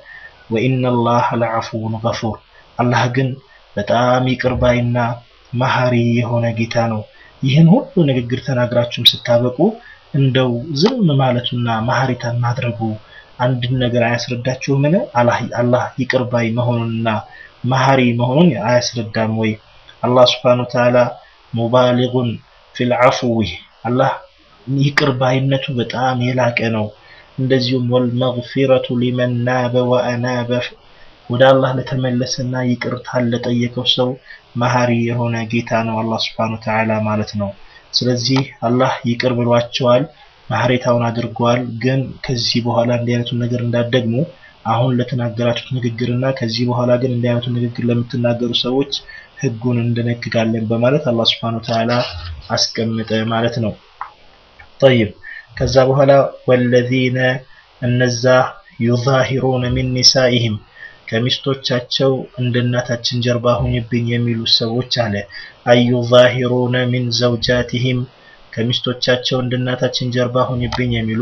ወኢነላህ ለዐፉውን ገፉር አላህ ግን በጣም ይቅር ባይና መሐሪ የሆነ ጌታ ነው። ይህን ሁሉ ንግግር ተናግራችሁም ስታበቁ እንደው ዝም ማለቱና መሐሪታን ማድረጉ አንድን ነገር አያስረዳችሁምን? አላህ ይቅር ባይ መሆኑንና መሐሪ መሆኑን አያስረዳም ወይ? አላህ ስብሓነሁ ወተዓላ ሙባሊጉን ፊል ዐፍዊ አላህ ይቅር ባይነቱ በጣም የላቀ ነው። እንደዚሁም ወልመግፊረቱ ሊመን ናበ ወአናበ ወደ አላህ ለተመለሰና ይቅርታን ለጠየቀው ሰው መሐሪ የሆነ ጌታ ነው አላህ ስብሓነሁ ወተዓላ ማለት ነው። ስለዚህ አላህ ይቅር ብሏቸዋል፣ መሐሪታውን አድርገዋል። ግን ከዚህ በኋላ እንዲህ አይነቱን ነገር እንዳትደግሙ አሁን ለተናገራችሁት ንግግርና ከዚህ በኋላ ግን እንዲህ አይነቱን ንግግር ለምትናገሩ ሰዎች ህጉን እንደነግጋለን በማለት አላህ ስብሓነሁ ወተዓላ አስቀምጠ ማለት ነው። ጠይብ ከዛ በኋላ ወለዚነ እነዛ ዩዛሂሩነ ሚን ኒሳኢሂም ከሚስቶቻቸው እንደ እናታችን ጀርባ ሁኝብኝ የሚሉ ሰዎች አለ አዩዛሂሩነ ሚን ዘውጃቲሂም ከሚስቶቻቸው እንደ እናታችን ጀርባ ሁኝብኝ የሚሉ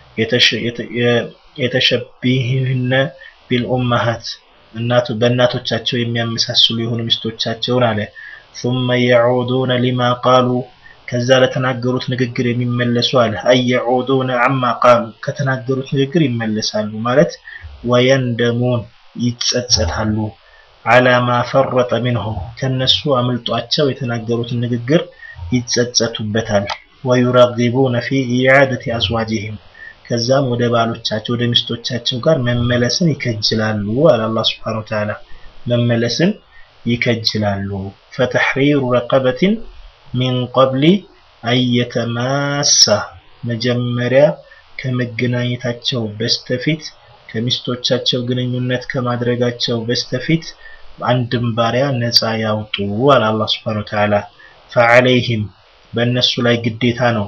የተሸቢህነ ቢልኡመሃት እናቱ በእናቶቻቸው የሚያመሳስሉ የሆኑ ሚስቶቻቸውን አለ ثم يعودون لما قالوا ከዛ ለተናገሩት ንግግር የሚመለሱ አለ አየዑዱነ አማ ቃሉ ከተናገሩት ንግግር ይመለሳሉ ማለት ወየንደሙን ይጸጸታሉ አላማ ፈረጠ ሚንሁ ከነሱ አምልጧቸው የተናገሩትን ንግግር ይጸጸቱበታል ወዩረጊቡነ ፊ ኢዓደቲ አዝዋጅህም ከዛም ወደ ባሎቻቸው ወደ ሚስቶቻቸው ጋር መመለስን ይከጅላሉ አለ አላህ ስብሓነሁ ወተዓላ መመለስን ይከጅላሉ ፈተሕሪሩ ረቀበትን ሚን ቀብሊ አየተማሳ መጀመሪያ ከመገናኘታቸው በስተፊት ከሚስቶቻቸው ግንኙነት ከማድረጋቸው በስተፊት አንድም ባሪያ ነፃ ያውጡ አለ አላህ ስብሓነሁ ወተዓላ ፈዐለይህም በእነሱ ላይ ግዴታ ነው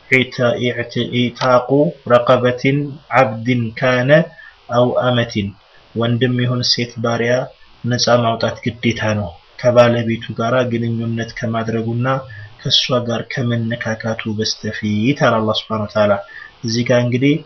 ኢታቁ ረቀበትን ዓብድን ካነ አው አመትን ወንድም ይሁን ሴት ባሪያ ነፃ ማውጣት ግዴታ ነው ከባለቤቱ ጋር ግንኙነት ከማድረጉና ከእሷ ጋር ከመነካካቱ በስተፊት አለ አላህ ስብሐነሁ ወተዓላ። እዚህ ጋር እንግዲህ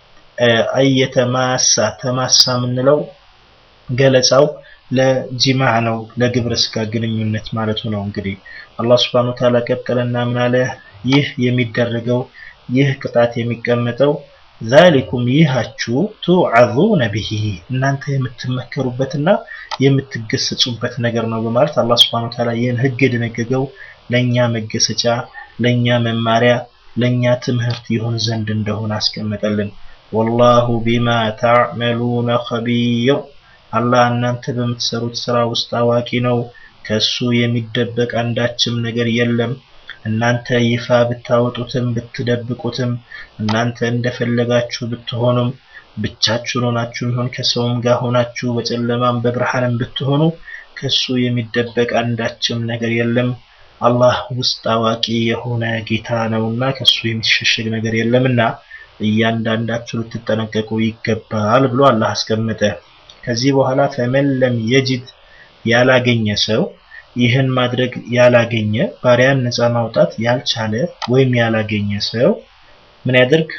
አየተማሳ ተማሳ የምንለው ገለጻው ለጂማዕ ነው፣ ለግብረ ስጋ ግንኙነት ማለቱ ነው። እንግዲህ አላህ ስብሐነሁ ወተዓላ ቀጠለና ምን አለ? ይህ የሚደረገው ይህ ቅጣት የሚቀመጠው ዛሊኩም ይሃችሁ ቱዓዙነ ቢሂ እናንተ የምትመከሩበትና የምትገሰጹበት ነገር ነው በማለት አላህ ስብሐነሁ ወተዓላ ይህን ህግ የደነገገው ለኛ መገሰጫ፣ ለኛ መማሪያ፣ ለኛ ትምህርት ይሆን ዘንድ እንደሆነ አስቀመጠልን። ወላሁ ቢማ ተዕመሉነ ኸቢር አላህ እናንተ በምትሰሩት ስራ ውስጥ አዋቂ ነው። ከሱ የሚደበቅ አንዳችም ነገር የለም። እናንተ ይፋ ብታወጡትም ብትደብቁትም እናንተ እንደፈለጋችሁ ብትሆኑም ብቻችሁን ሆናችሁ ይሁን ከሰውም ጋር ሆናችሁ በጨለማም በብርሃንም ብትሆኑ ከሱ የሚደበቅ አንዳችም ነገር የለም። አላህ ውስጥ አዋቂ የሆነ ጌታ ነውና ከሱ የሚሸሸግ ነገር የለምና እያንዳንዳችሁ ልትጠነቀቁ ይገባል ብሎ አላህ አስቀመጠ። ከዚህ በኋላ ፈመን ለም የጅድ ያላገኘ ሰው ይህን ማድረግ ያላገኘ ባሪያን ነፃ ማውጣት ያልቻለ ወይም ያላገኘ ሰው ምን ያድርግ?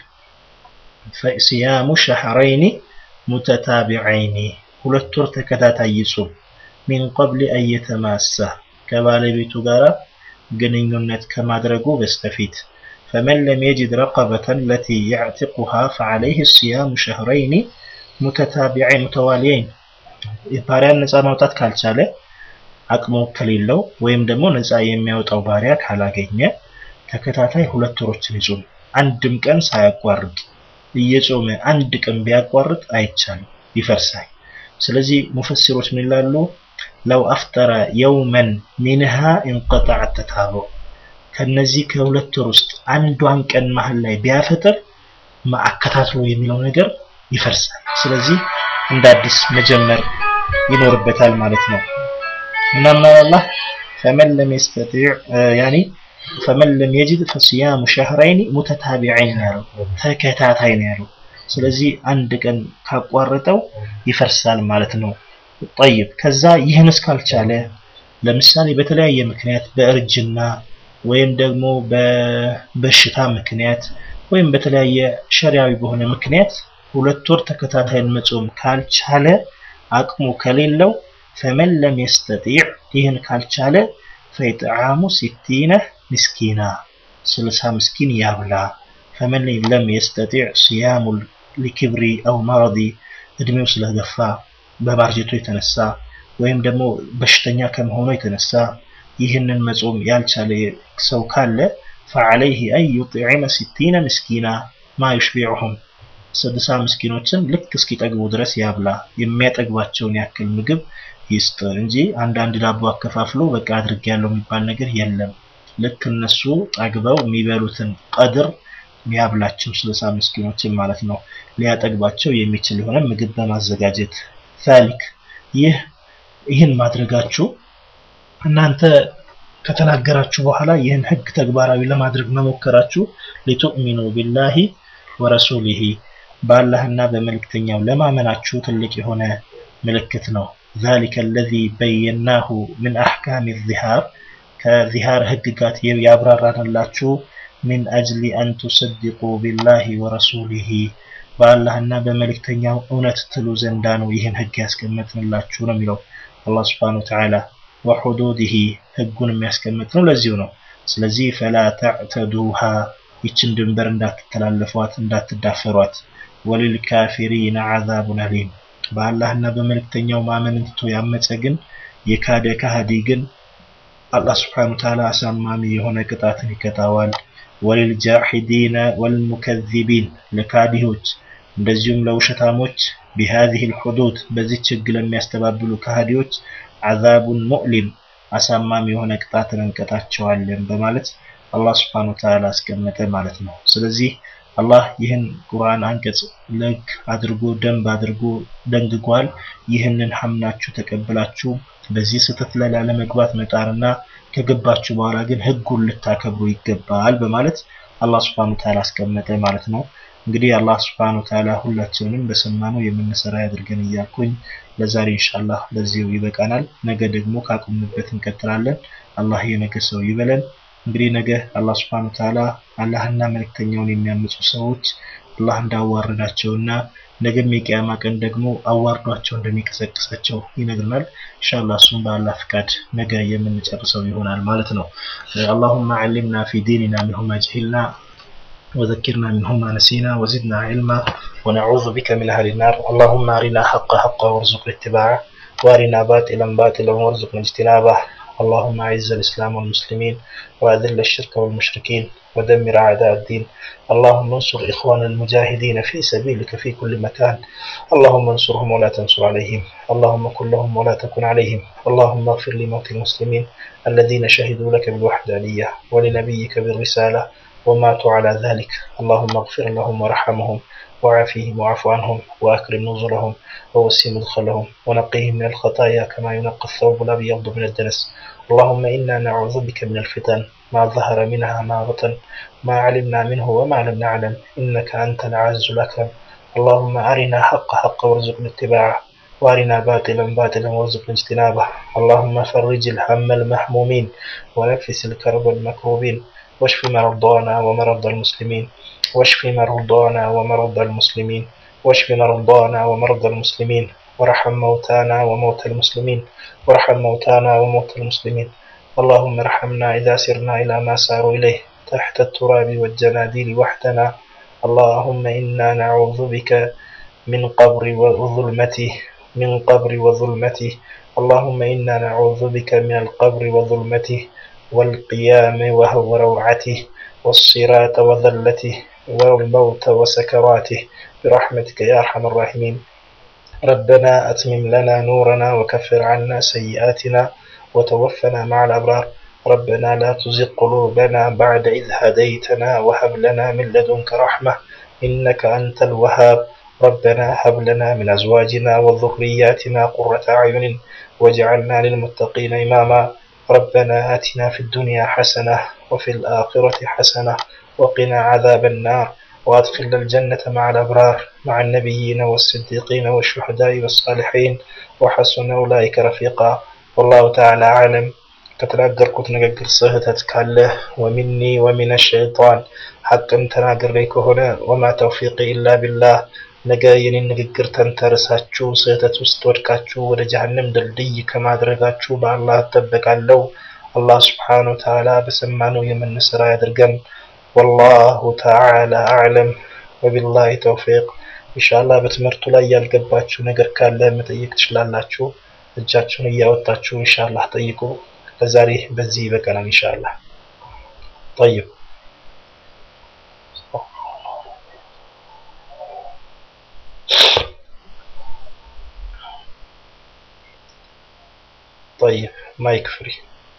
ሲያሙ ሸህረይኒ ሙተታቢዐይኒ ሁለት ወር ተከታታይ ይጹም። ሚን ቀብል አየተማሳ ከባለቤቱ ጋር ግንኙነት ከማድረጉ በስተፊት ፈመን ለም የጅድ ረቀበተን ለቲ ያዕቲቁሃ ፈዐለይህ ሲያሙ ሸህረይኒ ሙተታቢዐይን ሙተዋሊየይን ባሪያን ነፃ ማውጣት ካልቻለ አቅሙ ከሌለው ወይም ደግሞ ነፃ የሚያወጣው ባሪያ ካላገኘ ተከታታይ ሁለት ወሮችን ይጹም። አንድም ቀን ሳያቋርጥ እየጾመ አንድ ቀን ቢያቋርጥ አይቻልም፣ ይፈርሳል። ስለዚህ ሙፈሲሮች ምን ይላሉ? ለው አፍጠረ የውመን ሚንሃ እንቀጣዕ ተታቦ ከነዚህ ከሁለት ወር ውስጥ አንዷን ቀን መሀል ላይ ቢያፈጥር አከታትሎ የሚለው ነገር ይፈርሳል። ስለዚህ እንደ አዲስ መጀመር ይኖርበታል ማለት ነው። እና ምን አላህ ፈመን ለም የስተጢዕ ያኒ ፈመን ለም የጅድ ፈሲያሙ ሸህረይኒ ሙተታቢዐይን ያለው ተከታታይ ነው ያለው። ስለዚህ አንድ ቀን ካቋረጠው ይፈርሳል ማለት ነው። ጠይብ ከዛ ይህን እስካልቻለ ለምሳሌ በተለያየ ምክንያት በእርጅና ወይም ደግሞ በበሽታ ምክንያት ወይም በተለያየ ሸሪያዊ በሆነ ምክንያት ሁለት ወር ተከታታይን መጾም ካልቻለ አቅሙ ከሌለው ፈመን ለም የስተጢዕ ይህን ካልቻለ ፈኢጥዓሙ ሲቲነ ምስኪና ስልሳ ምስኪን ያብላ። ፈመን ለም የስተጢዕ ሲያሙ ሊክብሪ አው መረዲ እድሜው ስለገፋ በማርጀቱ የተነሳ ወይም ደግሞ በሽተኛ ከመሆኑ የተነሳ ይህንን መጾም ያልቻለ ሰው ካለ ፈዐለይህ አን ዩጥዒመ ሲቲነ ምስኪና ማ ዩሽቢዑሁም ስልሳ ምስኪኖችን ልክ እስኪጠግቡ ድረስ ያብላ። የሚያጠግባቸውን ያክል ምግብ ይስጥ እንጂ አንዳንድ ዳቦ አከፋፍሎ በቃ አድርጌያለሁ የሚባል ነገር የለም። ልክ እነሱ ጠግበው የሚበሉትን ቀድር ያብላቸው ስልሳ ምስኪኖችን ማለት ነው። ሊያጠግባቸው የሚችል የሆነ ምግብ በማዘጋጀት ዛሊክ ይህ ይህን ማድረጋችሁ እናንተ ከተናገራችሁ በኋላ ይህን ህግ ተግባራዊ ለማድረግ መሞከራችሁ ሊቱእሚኑ ቢላሂ ወረሱሊሂ በአላህና በመልእክተኛው ለማመናችሁ ትልቅ የሆነ ምልክት ነው። ዛሊከ አለዚ በየናሁ ምን አሕካም ዚሃር ከዚሃር ህግጋት ያብራራንላችሁ ሚን አጅሊ አን ቱሰድቁ ቢላሂ ወረሱሊሂ በአላህና በመልእክተኛው እውነት ትሉ ዘንዳ ነው ይህን ህግ ያስቀመጥንላችሁ ነው የሚለው አላህ ስብሓነሁ ወተዓላ። ወሑዱዲሂ ህጉን የሚያስቀምጥ ነው ለዚሁ ነው። ስለዚህ ፈላ ተዕተዱሃ ይችን ድንበር እንዳትተላለፏት እንዳትዳፈሯት። ወሊልካፊሪነ ዐዛቡን አሊም በአላህና በመልእክተኛው ማመንን ትቶ ያመፀ ግን የካደ ካህዲ ግን አላህ ስብሓነሁ ወተዓላ አሳማሚ የሆነ ቅጣትን ይቀጣዋል። ወሊልጃሒዲነ ወልሙከዚቢን ለካዲዎች እንደዚሁም ለውሸታሞች ቢሃዚህ ልሑዱድ በዚች ህግ ለሚያስተባብሉ ካህዲዎች ዐዛቡን ሙዕሊም አሳማሚ የሆነ ቅጣትን እንቀጣቸዋለን በማለት አላህ ስብሓነሁ ወተዓላ አስቀመጠ ማለት ነው። ስለዚህ አላህ ይህን ቁርአን አንቀጽ ለግ አድርጎ ደንብ አድርጎ ደንግጓል። ይህንን ሐምናችሁ ተቀብላችሁ በዚህ ስህተት ላይ ላለመግባት መጣርና ከገባችሁ በኋላ ግን ህጉን ልታከብሩ ይገባል በማለት አላህ ስብሓነሁ ወተዓላ አስቀመጠ ማለት ነው። እንግዲህ አላህ ስብሓነሁ ወተዓላ ሁላችንንም በሰማነው የምንሰራ ያድርገን እያልኩኝ ለዛሬ ኢንሻአላህ በዚሁ ይበቃናል። ነገ ደግሞ ካቆምንበት እንቀጥላለን። አላህ የነገ ሰው ይበለን። እንግዲህ ነገ አላህ ስብሐነሁ ወተዓላ አላህና መልእክተኛውን የሚያምፁ ሰዎች አላህ እንዳዋረዳቸውና ነገም የቂያማ ቀን ደግሞ አዋርዷቸው እንደሚቀሰቅሳቸው ይነግረናል። ኢንሻአላህ እሱም በአላህ ፍቃድ ነገ የምንጨርሰው ይሆናል ማለት ነው። አላሁመ ዐሊምና ፊ ዲኒና ሚንሁ ማ ጀሂልና وذكرنا منه ما نسينا وزدنا علما ونعوذ بك من أهل النار اللهم أرنا حق حقا وارزقنا اتباعه وأرنا باطلا باطلا وارزقنا اجتنابه اللهم أعز الإسلام والمسلمين وأذل الشرك والمشركين ودمر أعداء الدين اللهم انصر إخوان المجاهدين في سبيلك في كل مكان اللهم انصرهم ولا تنصر عليهم اللهم كن لهم ولا تكن عليهم اللهم اغفر لموت المسلمين الذين شهدوا لك بالوحدانية ولنبيك بالرسالة وماتوا على ذلك اللهم اغفر لهم وارحمهم وعافيهم واعف عنهم وأكرم نزلهم ووسع مدخلهم ونقيهم من الخطايا كما ينقى الثوب الأبيض من الدنس اللهم إنا نعوذ بك من الفتن ما ظهر منها ما بطن ما علمنا منه وما لم نعلم إنك أنت العز الأكرم اللهم أرنا حق حق وارزقنا اتباعه وارنا باطلا باطلا وارزقنا اجتنابه اللهم فرج الهم المحمومين ونفس الكرب المكروبين واشف مرضانا ومرضى المسلمين واشف مرضانا ومرضى المسلمين واشف مرضانا ومرضى المسلمين وارحم موتانا وموتى المسلمين وارحم موتانا وموتى المسلمين اللهم ارحمنا إذا سرنا إلى ما ساروا إليه تحت التراب والجناديل وحدنا اللهم إنا نعوذ بك من قبر وظلمته من قبر وظلمته اللهم إنا نعوذ بك من القبر وظلمته والقيام وهو روعته والصراط وذلته والموت وسكراته برحمتك يا أرحم الراحمين ربنا أتمم لنا نورنا وكفر عنا سيئاتنا وتوفنا مع الأبرار ربنا لا تزغ قلوبنا بعد إذ هديتنا وهب لنا من لدنك رحمة إنك أنت الوهاب ربنا هب لنا من أزواجنا وذرياتنا قرة أعين واجعلنا للمتقين إماما ربنا آتنا في الدنيا حسنة وفي الآخرة حسنة وقنا عذاب النار وأدخلنا الجنة مع الأبرار مع النبيين والصديقين والشهداء والصالحين وحسن أولئك رفيقا والله تعالى أعلم ከተናገርኩት ንግግር ስህተት ካለ ወሚኒ ወሚነ ሸይጣን ሐቅን ተናግሬ ከሆነ ወማ ተውፊቅ ኢላ ቢላህ ነገ የኔን ንግግር ተንተርሳችሁ ስህተት ውስጥ ወድቃችሁ ወደ ጀሀነም ድልድይ ከማድረጋችሁ በአላህ እጠበቃለሁ። አላህ ስብሓነሁ ወተዓላ በሰማነው የምንሰራ ያድርገን። ወላሁ ተዓላ አዕለም ወቢላሂ ተውፊቅ። ኢንሻአላህ በትምህርቱ ላይ ያልገባችሁ ነገር ካለ መጠየቅ ትችላላችሁ። እጃችሁን እያወጣችሁ ኢንሻአላህ ጠይቁ። ለዛሬ በዚህ ይበቃናል ኢንሻአላህ። ጠይብ طيب مايك فري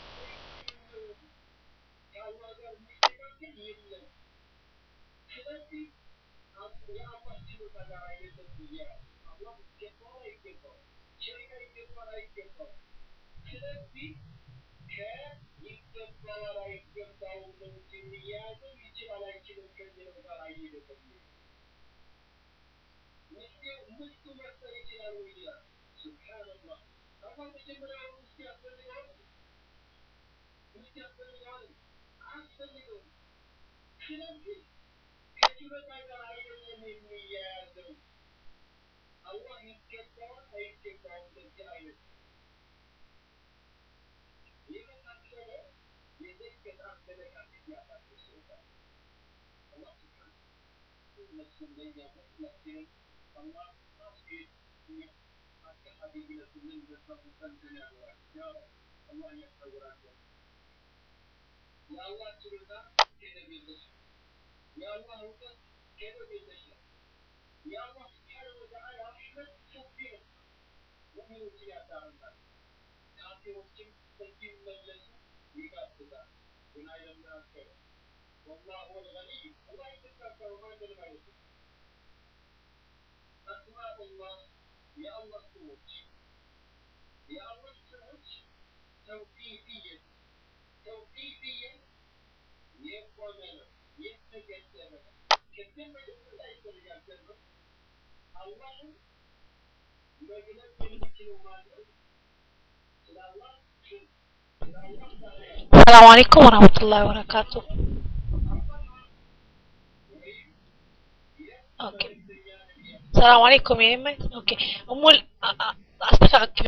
السلام عليكم ورحمة الله وبركاته اوكي السلام عليكم يا إما اوكي أمول استفعك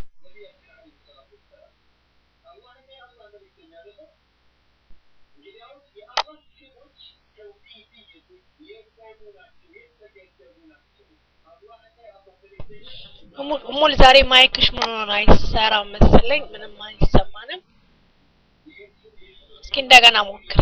እሙል ዛሬ ማይክሽ ምን ሆነ አይሰራም መሰለኝ ምንም አይሰማንም እስኪ እንደገና ሞክሪ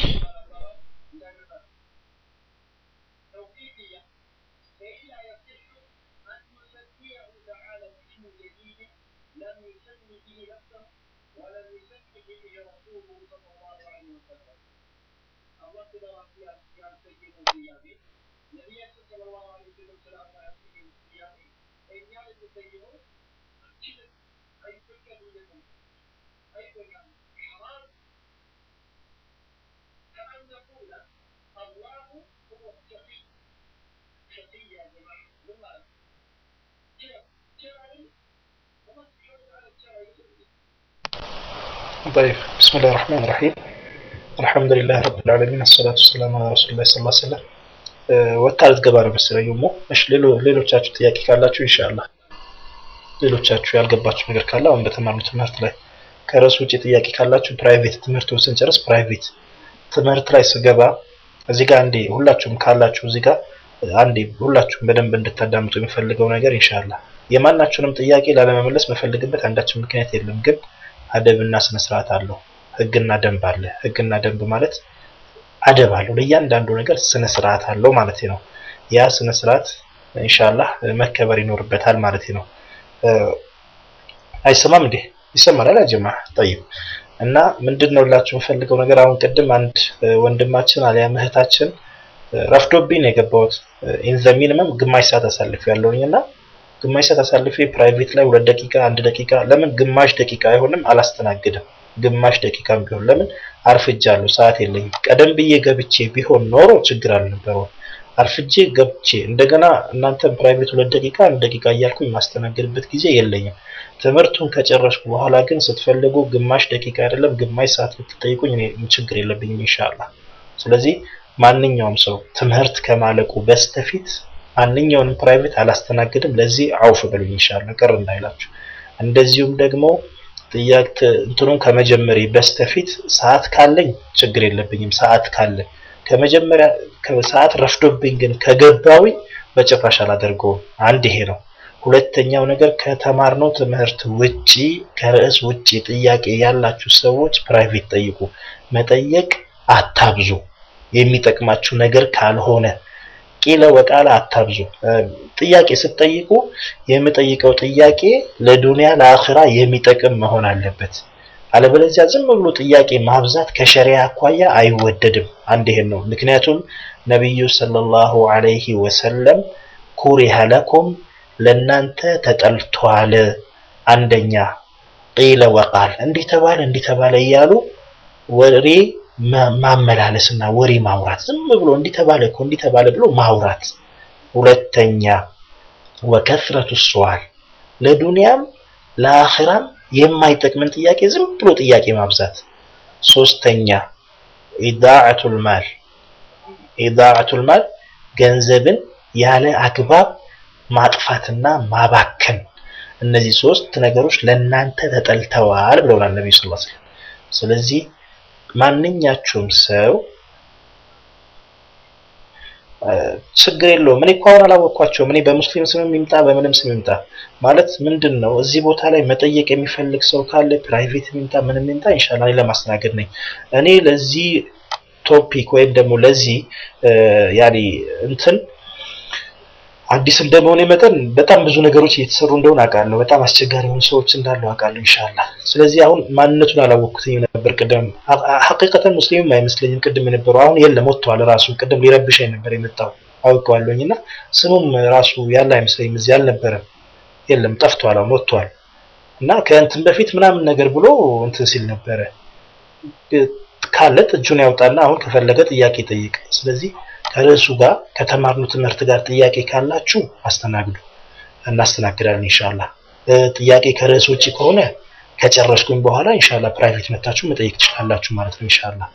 طيب بسم الله الرحمن الرحيم الحمد لله رب العالمين الصلاة والسلام على رسول الله صلى الله عليه وسلم ወታ ልትገባ ነው መሰለኝ ሞ እሺ ሌሎቻችሁ ጥያቄ ካላችሁ ኢንሻአላህ ሌሎቻችሁ ያልገባችሁ ነገር ካለ አሁን በተማርነው ትምህርት ላይ ከርዕሱ ውጭ ጥያቄ ካላችሁ ፕራይቬት ትምህርቱን ስንጨርስ ፕራይቬት ትምህርት ላይ ስገባ እዚህ ጋር አንዴ ሁላችሁም ካላችሁ እዚህ ጋር አንዴ ሁላችሁም በደንብ እንድታዳምጡ የሚፈልገው ነገር ኢንሻአላህ የማናችሁንም ጥያቄ ላለመመለስ መፈልግበት አንዳችን ምክንያት የለም ግን አደብና ስነ ስርዓት አለው ህግና ደንብ አለ ህግና ደንብ ማለት አደብ አለው ለእያንዳንዱ ነገር ስነ ስርዓት አለው ማለት ነው ያ ስነ ስርዓት ኢንሻአላህ መከበር ይኖርበታል ማለት ነው አይሰማም እንዴ ይሰማል አላጀማ ጠይብ እና ምንድነው ላችሁ የምፈልገው ነገር አሁን ቅድም አንድ ወንድማችን አሊያም እህታችን ረፍዶብኝ ነው የገባሁት ኢን ዘ ሚኒመም ግማሽ ሰዓት አሳልፍ ያለውኝ እና ግማሽ ሰዓት አሳልፌ ፕራይቬት ላይ ሁለት ደቂቃ አንድ ደቂቃ ለምን ግማሽ ደቂቃ አይሆንም አላስተናግድም ግማሽ ደቂቃም ቢሆን ለምን አርፍጃለሁ ሰዓት የለኝም ቀደም ብዬ ገብቼ ቢሆን ኖሮ ችግር አልነበረውም አርፍጄ ገብቼ እንደገና እናንተም ፕራይቬት ሁለት ደቂቃ አንድ ደቂቃ እያልኩኝ የማስተናግድበት ጊዜ የለኝም ትምህርቱን ከጨረስኩ በኋላ ግን ስትፈልጉ ግማሽ ደቂቃ አይደለም ግማሽ ሰዓት ብትጠይቁኝ እኔ ችግር የለብኝም ኢንሻአላህ ስለዚህ ማንኛውም ሰው ትምህርት ከማለቁ በስተፊት ማንኛውንም ፕራይቬት አላስተናግድም። ለዚህ አውፍ በሉኝ ኢንሻአላህ ቅር እንዳይላችሁ። እንደዚሁም ደግሞ ጥያቄ እንትኑን ከመጀመሪ በስተፊት ሰዓት ካለኝ ችግር የለብኝም። ሰዓት ካለ ከመጀመሪያ ሰዓት ረፍዶብኝ ግን ከገባውኝ በጭራሽ አላደርገውም። አንድ ይሄ ነው። ሁለተኛው ነገር ከተማርነው ትምህርት ውጪ ከርዕስ ውጪ ጥያቄ ያላችሁ ሰዎች ፕራይቬት ጠይቁ። መጠየቅ አታብዙ። የሚጠቅማችሁ ነገር ካልሆነ ቂለ ወቃለ አታብዙ። ጥያቄ ስትጠይቁ የምጠይቀው ጥያቄ ለዱንያ ለአኺራ የሚጠቅም መሆን አለበት። አለበለዚያ ዝም ብሎ ጥያቄ ማብዛት ከሸሪያ አኳያ አይወደድም። አንድ ይሄን ነው። ምክንያቱም ነቢዩ ሰለላሁ ዐለይሂ ወሰለም ኩሪሀ ለኩም ለናንተ ተጠልቷል። አንደኛ ቂለ ወቃል እንዲህ ተባለ እንዲህ ተባለ እያሉ ወሬ ማመላለስና ወሬ ማውራት ዝም ብሎ እንዲህ ተባለ እኮ እንዲህ ተባለ ብሎ ማውራት። ሁለተኛ ወከስረቱ ሱዋል ለዱንያም ለአኺራም የማይጠቅምን ጥያቄ ዝም ብሎ ጥያቄ ማብዛት። ሶስተኛ ኢዳዓቱል ማል ኢዳዓቱል ማል ገንዘብን ያለ አግባብ ማጥፋትና ማባከን። እነዚህ ሶስት ነገሮች ለናንተ ተጠልተዋል ብለውናል ነብዩ ሰለላሁ ዐለይሂ ወሰለም። ስለዚህ ማንኛችሁም ሰው ችግር የለውም። እኔ እኮ አሁን አላወቅኳቸውም። እኔ በሙስሊም ስምም ይምጣ በምንም ስም ይምጣ ማለት ምንድን ነው? እዚህ ቦታ ላይ መጠየቅ የሚፈልግ ሰው ካለ ፕራይቬት ይምጣ ምንም ይምጣ፣ ኢንሻአላህ እኔ ለማስተናገድ ነኝ። እኔ ለዚህ ቶፒክ ወይም ደግሞ ለዚህ ያኔ እንትን አዲስ እንደመሆነ መጠን በጣም ብዙ ነገሮች እየተሰሩ እንደሆነ አውቃለሁ። በጣም አስቸጋሪ የሆኑ ሰዎች እንዳሉ አውቃለሁ ኢንሻአላህ። ስለዚህ አሁን ማንነቱን አላወቅኩትም ነበር ቅድም። ሐቂቀተን ሙስሊምም አይመስለኝም ቅድም የነበረው አሁን የለም ወጥቷል። ራሱ ቅድም ሊረብሻኝ ነበር የመጣው አውቀዋለሁኝ እና ስሙም ራሱ ያለ አይመስለኝም እዚህ አልነበረም። የለም ጠፍቷል፣ አሁን ወጥቷል እና ከእንትን በፊት ምናምን ነገር ብሎ እንትን ሲል ነበረ። ካለ እጁን ያውጣና አሁን ከፈለገ ጥያቄ ጠይቅ። ስለዚህ ከርዕሱ ጋር ከተማርኑ ትምህርት ጋር ጥያቄ ካላችሁ አስተናግዱ፣ እናስተናግዳለን ኢንሻአላህ። ጥያቄ ከርዕስ ውጭ ከሆነ ከጨረስኩኝ በኋላ ኢንሻአላህ ፕራይቬት መታችሁ መጠየቅ ትችላላችሁ ማለት ነው ኢንሻአላህ።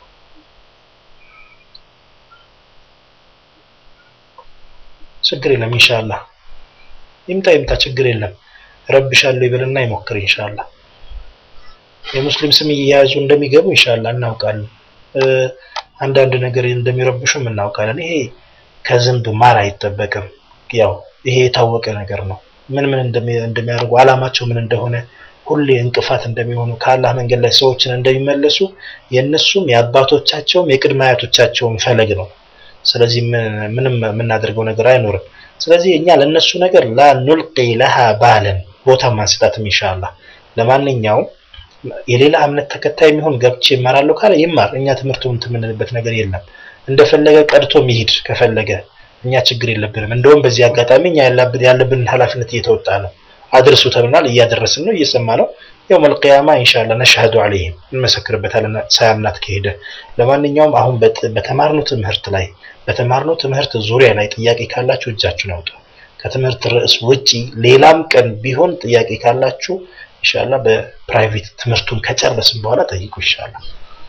ችግር የለም ኢንሻአላህ። ይምጣ ይምጣ፣ ችግር የለም። ረብሻለሁ ይበልና ይሞክር ኢንሻአላህ። የሙስሊም ስም እየያዙ እንደሚገቡ ኢንሻአላህ እናውቃለን። አንዳንድ ነገር እንደሚረብሹም እናውቃለን። ይሄ ከዝንብ ማር አይጠበቅም። ያው ይሄ የታወቀ ነገር ነው። ምን ምን እንደሚያደርጉ አላማቸው ምን እንደሆነ ሁሌ እንቅፋት እንደሚሆኑ ከአላህ መንገድ ላይ ሰዎችን እንደሚመለሱ የእነሱም የአባቶቻቸውም የቅድመ አያቶቻቸውም ፈለግ ነው። ስለዚህ ምንም የምናደርገው ነገር አይኖርም። ስለዚህ እኛ ለእነሱ ነገር ላ ኑልቂ ለሃ ባለን ቦታ ማንስጣትም ኢንሻአላህ። ለማንኛውም የሌላ እምነት ተከታይ የሚሆን ገብቼ ይማራለሁ ካለ ይማር። እኛ ትምህርቱን የምንልበት ነገር የለም። እንደፈለገ ቀድቶ ሚሄድ ከፈለገ እኛ ችግር የለብንም። እንደውም በዚህ አጋጣሚ እኛ ያለብንን ኃላፊነት እየተወጣ ነው። አድርሱ ተብናል፣ እያደረስን ነው፣ እየሰማ ነው። ያው መልቅያማ ኢንሻአላህ ነሽሀዱ ዐለይሂም እንመሰክርበታለን ሳያምናት ከሄደ። ለማንኛውም አሁን በተማርነው ትምህርት ላይ በተማርነው ትምህርት ዙሪያ ላይ ጥያቄ ካላችሁ እጃችሁን አውጡ። ከትምህርት ርዕስ ውጪ ሌላም ቀን ቢሆን ጥያቄ ካላችሁ ኢንሻአላህ በፕራይቬት ትምህርቱን ከጨረስን በኋላ ጠይቁ ኢንሻአላህ።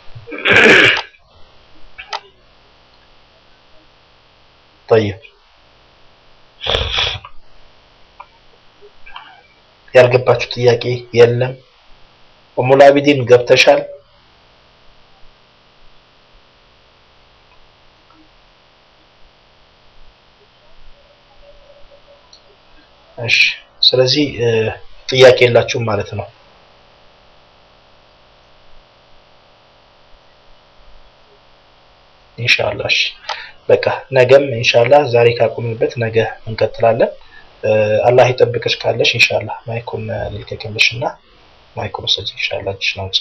طيب ያልገባችሁ ጥያቄ የለም? ኡሙል አቢዲን ገብተሻል? እሺ፣ ስለዚህ ጥያቄ የላችሁም ማለት ነው። ኢንሻአላህ እሺ፣ በቃ ነገም ኢንሻአላህ ዛሬ ካቆምንበት ነገ እንቀጥላለን። አላህ ይጠብቅሽ ካለሽ ኢንሻአላህ ማይኩን ልልቀቅልሽና ማይኩን ወሰጂ ኢንሻአላህ እጅሽ ነው።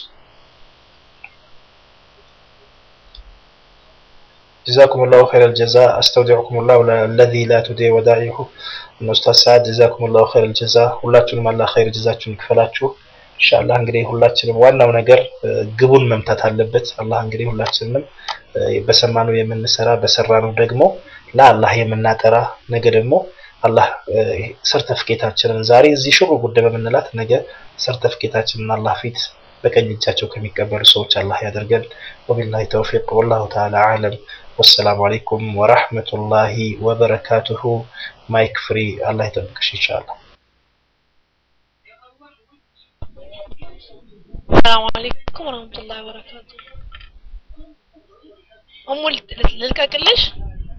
جزاكم الله خير الجزاء استودعكم الله الذي لا تضيع ودائعه ኡስታዝ ሰዓድ ጀዛኩም ላሁ ኸይር ጀዛ ሁላችሁንም አላህ ኸይር ጀዛችሁን ይክፈላችሁ። ኢንሻአላህ እንግዲህ ሁላችንም ዋናው ነገር ግቡን መምታት አለበት። አላህ እንግዲህ ሁላችንም በሰማነው የምንሰራ በሰራነው ደግሞ ለአላህ የምናጠራ ነገ ደግሞ አላህ ሰርተፍኬታችንን ዛሬ እዚህ ሽሩ ጉዳይ በምንላት ነገ ሰርተፍኬታችንን አላህ ፊት በቀኝ እጃቸው ከሚቀበሉ ሰዎች አላህ ያደርገን። ወቢላሂ ተውፊቅ ወላሁ ተዓላ አዕለም። ወሰላሙ አለይኩም ወራህመቱላሂ ወበረካቱሁ። ማይክ ፍሪ። አላህ ይጠብቅሽ ኢንሻአላህ። ሰላም አለይኩም ወራህመቱላሂ ወበረካቱ። እሙ ልልቀቅልሽ?